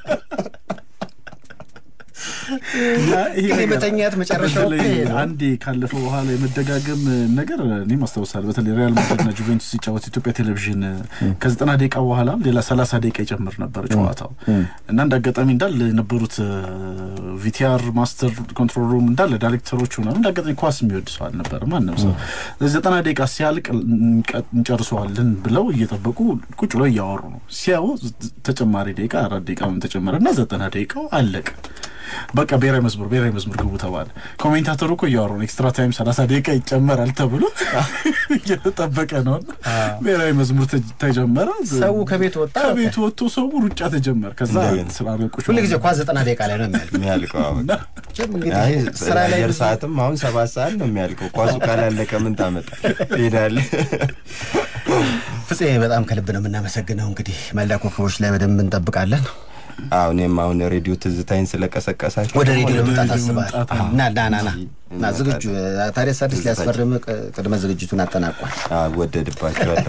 እና ይሄ ግን ነገር የመተኛት መጨረሻው በተለይ እኮ ይሄ ነው። አንዴ ካለፈው በኋላ የመደጋገም ነገር እኔም አስታውሳለሁ። በተለይ ሪያል ማድሪድና ጁቬንቱስ ሲጫወት ኢትዮጵያ ቴሌቪዥን ከዘጠና ደቂቃ በኋላ ሌላ ሰላሳ ደቂቃ ይጨምር ነበር ጨዋታው እና እንደ አጋጣሚ እንዳለ የነበሩት ቪቲአር ማስተር ኮንትሮል ሩም እንዳለ ዳይሬክተሮቹ ምናምን እንደ አጋጣሚ ኳስ የሚወድ ሰው አልነበረም ማንም ሰው። ስለዚህ ዘጠና ደቂቃ ሲያልቅ እንቀ- እንጨርሰዋለን ብለው እየጠበቁ ቁጭ ብለው እያወሩ ነው። ሲያዩ ተጨማሪ ደቂቃ አራት ደቂቃ ምን ተጨመረ እና ዘጠና ደቂቃው አለቀ። በቃ ብሔራዊ መዝሙር ብሔራዊ መዝሙር ግቡ ተባለ። ኮሜንታተሩ እኮ እያወሩ ነው ኤክስትራ ታይም ሰላሳ ደቂቃ ይጨመራል ተብሎ እየተጠበቀ ነው። ብሔራዊ መዝሙር ተ- ተጀመረ። ሰው ከቤት ወጣ። ከቤት ወጥቶ ሰው ሩጫ ተጀመረ። ከዛ እንደገና። ስላረቁሽ ሁሉ ጊዜ ኳስ ዘጠና ደቂቃ ላይ ነው የሚያልቅ። የሚያልቀው አዎ፣ በቃ ጀም እንግዲህ አይ ስራ ላይ አየር ብዙ- ሰዓትም አሁን ሰባት ሰዓት ነው የሚያልቀው። ኳሱ ካላለቀ ምን ታመጣ ትሄዳለህ? ፍፄ በጣም ከልብ ነው የምናመሰግነው። እንግዲህ መልዳ ኮከቦች ላይ በደንብ እንጠብቃለን። አዎ እኔም አሁን ሬዲዮ ትዝታይን ስለቀሰቀሳቸው ወደ ሬዲዮ ወደ መምጣት ሬዲዮ አስባል መምጣት፣ አዎ። እና ና ና ና እና እንመጣለን። ዝግጁ ታዲያስ አዲስ ሊያስፈርም ቅድመ ዝግጅቱን አጠናቋል። አዎ፣ ወደድባቸዋለሁ።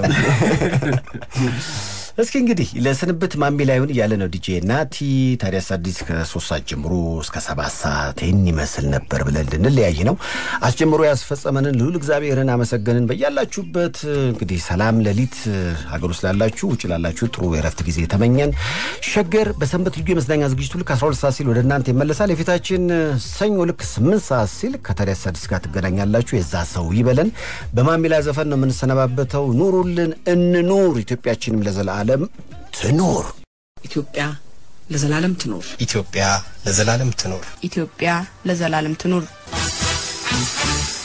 እስኪ እንግዲህ ለስንብት ማሚ ላይሆን እያለ ነው ዲጄ ናቲ። ታዲያስ አዲስ ከሶስት ሰዓት ጀምሮ እስከ ሰባት ሰዓት ይህን ይመስል ነበር ብለን ልንለያይ ነው። አስጀምሮ ያስፈጸመንን ልዑል እግዚአብሔርን አመሰገንን። በያላችሁበት እንግዲህ ሰላም ሌሊት ሀገር ውስጥ ላላችሁ፣ ውጭ ላላችሁ ጥሩ የረፍት ጊዜ ተመኘን። ሸገር በሰንበት ልዩ የመዝናኛ ዝግጅቱ ልክ 12 ሰዓት ሲል ወደ እናንተ ይመለሳል። የፊታችን ሰኞ ልክ 8 ሰዓት ሲል ከታዲያስ አዲስ ጋር ትገናኛላችሁ። የዛ ሰው ይበለን። በማሚላ ዘፈን ነው የምንሰነባበተው። ኑሩልን፣ እንኑር፣ ኢትዮጵያችንም ለዘላለም ትኑር። ኢትዮጵያ ለዘላለም ትኖር። ኢትዮጵያ ለዘላለም ትኖር። ኢትዮጵያ ለዘላለም ትኑር።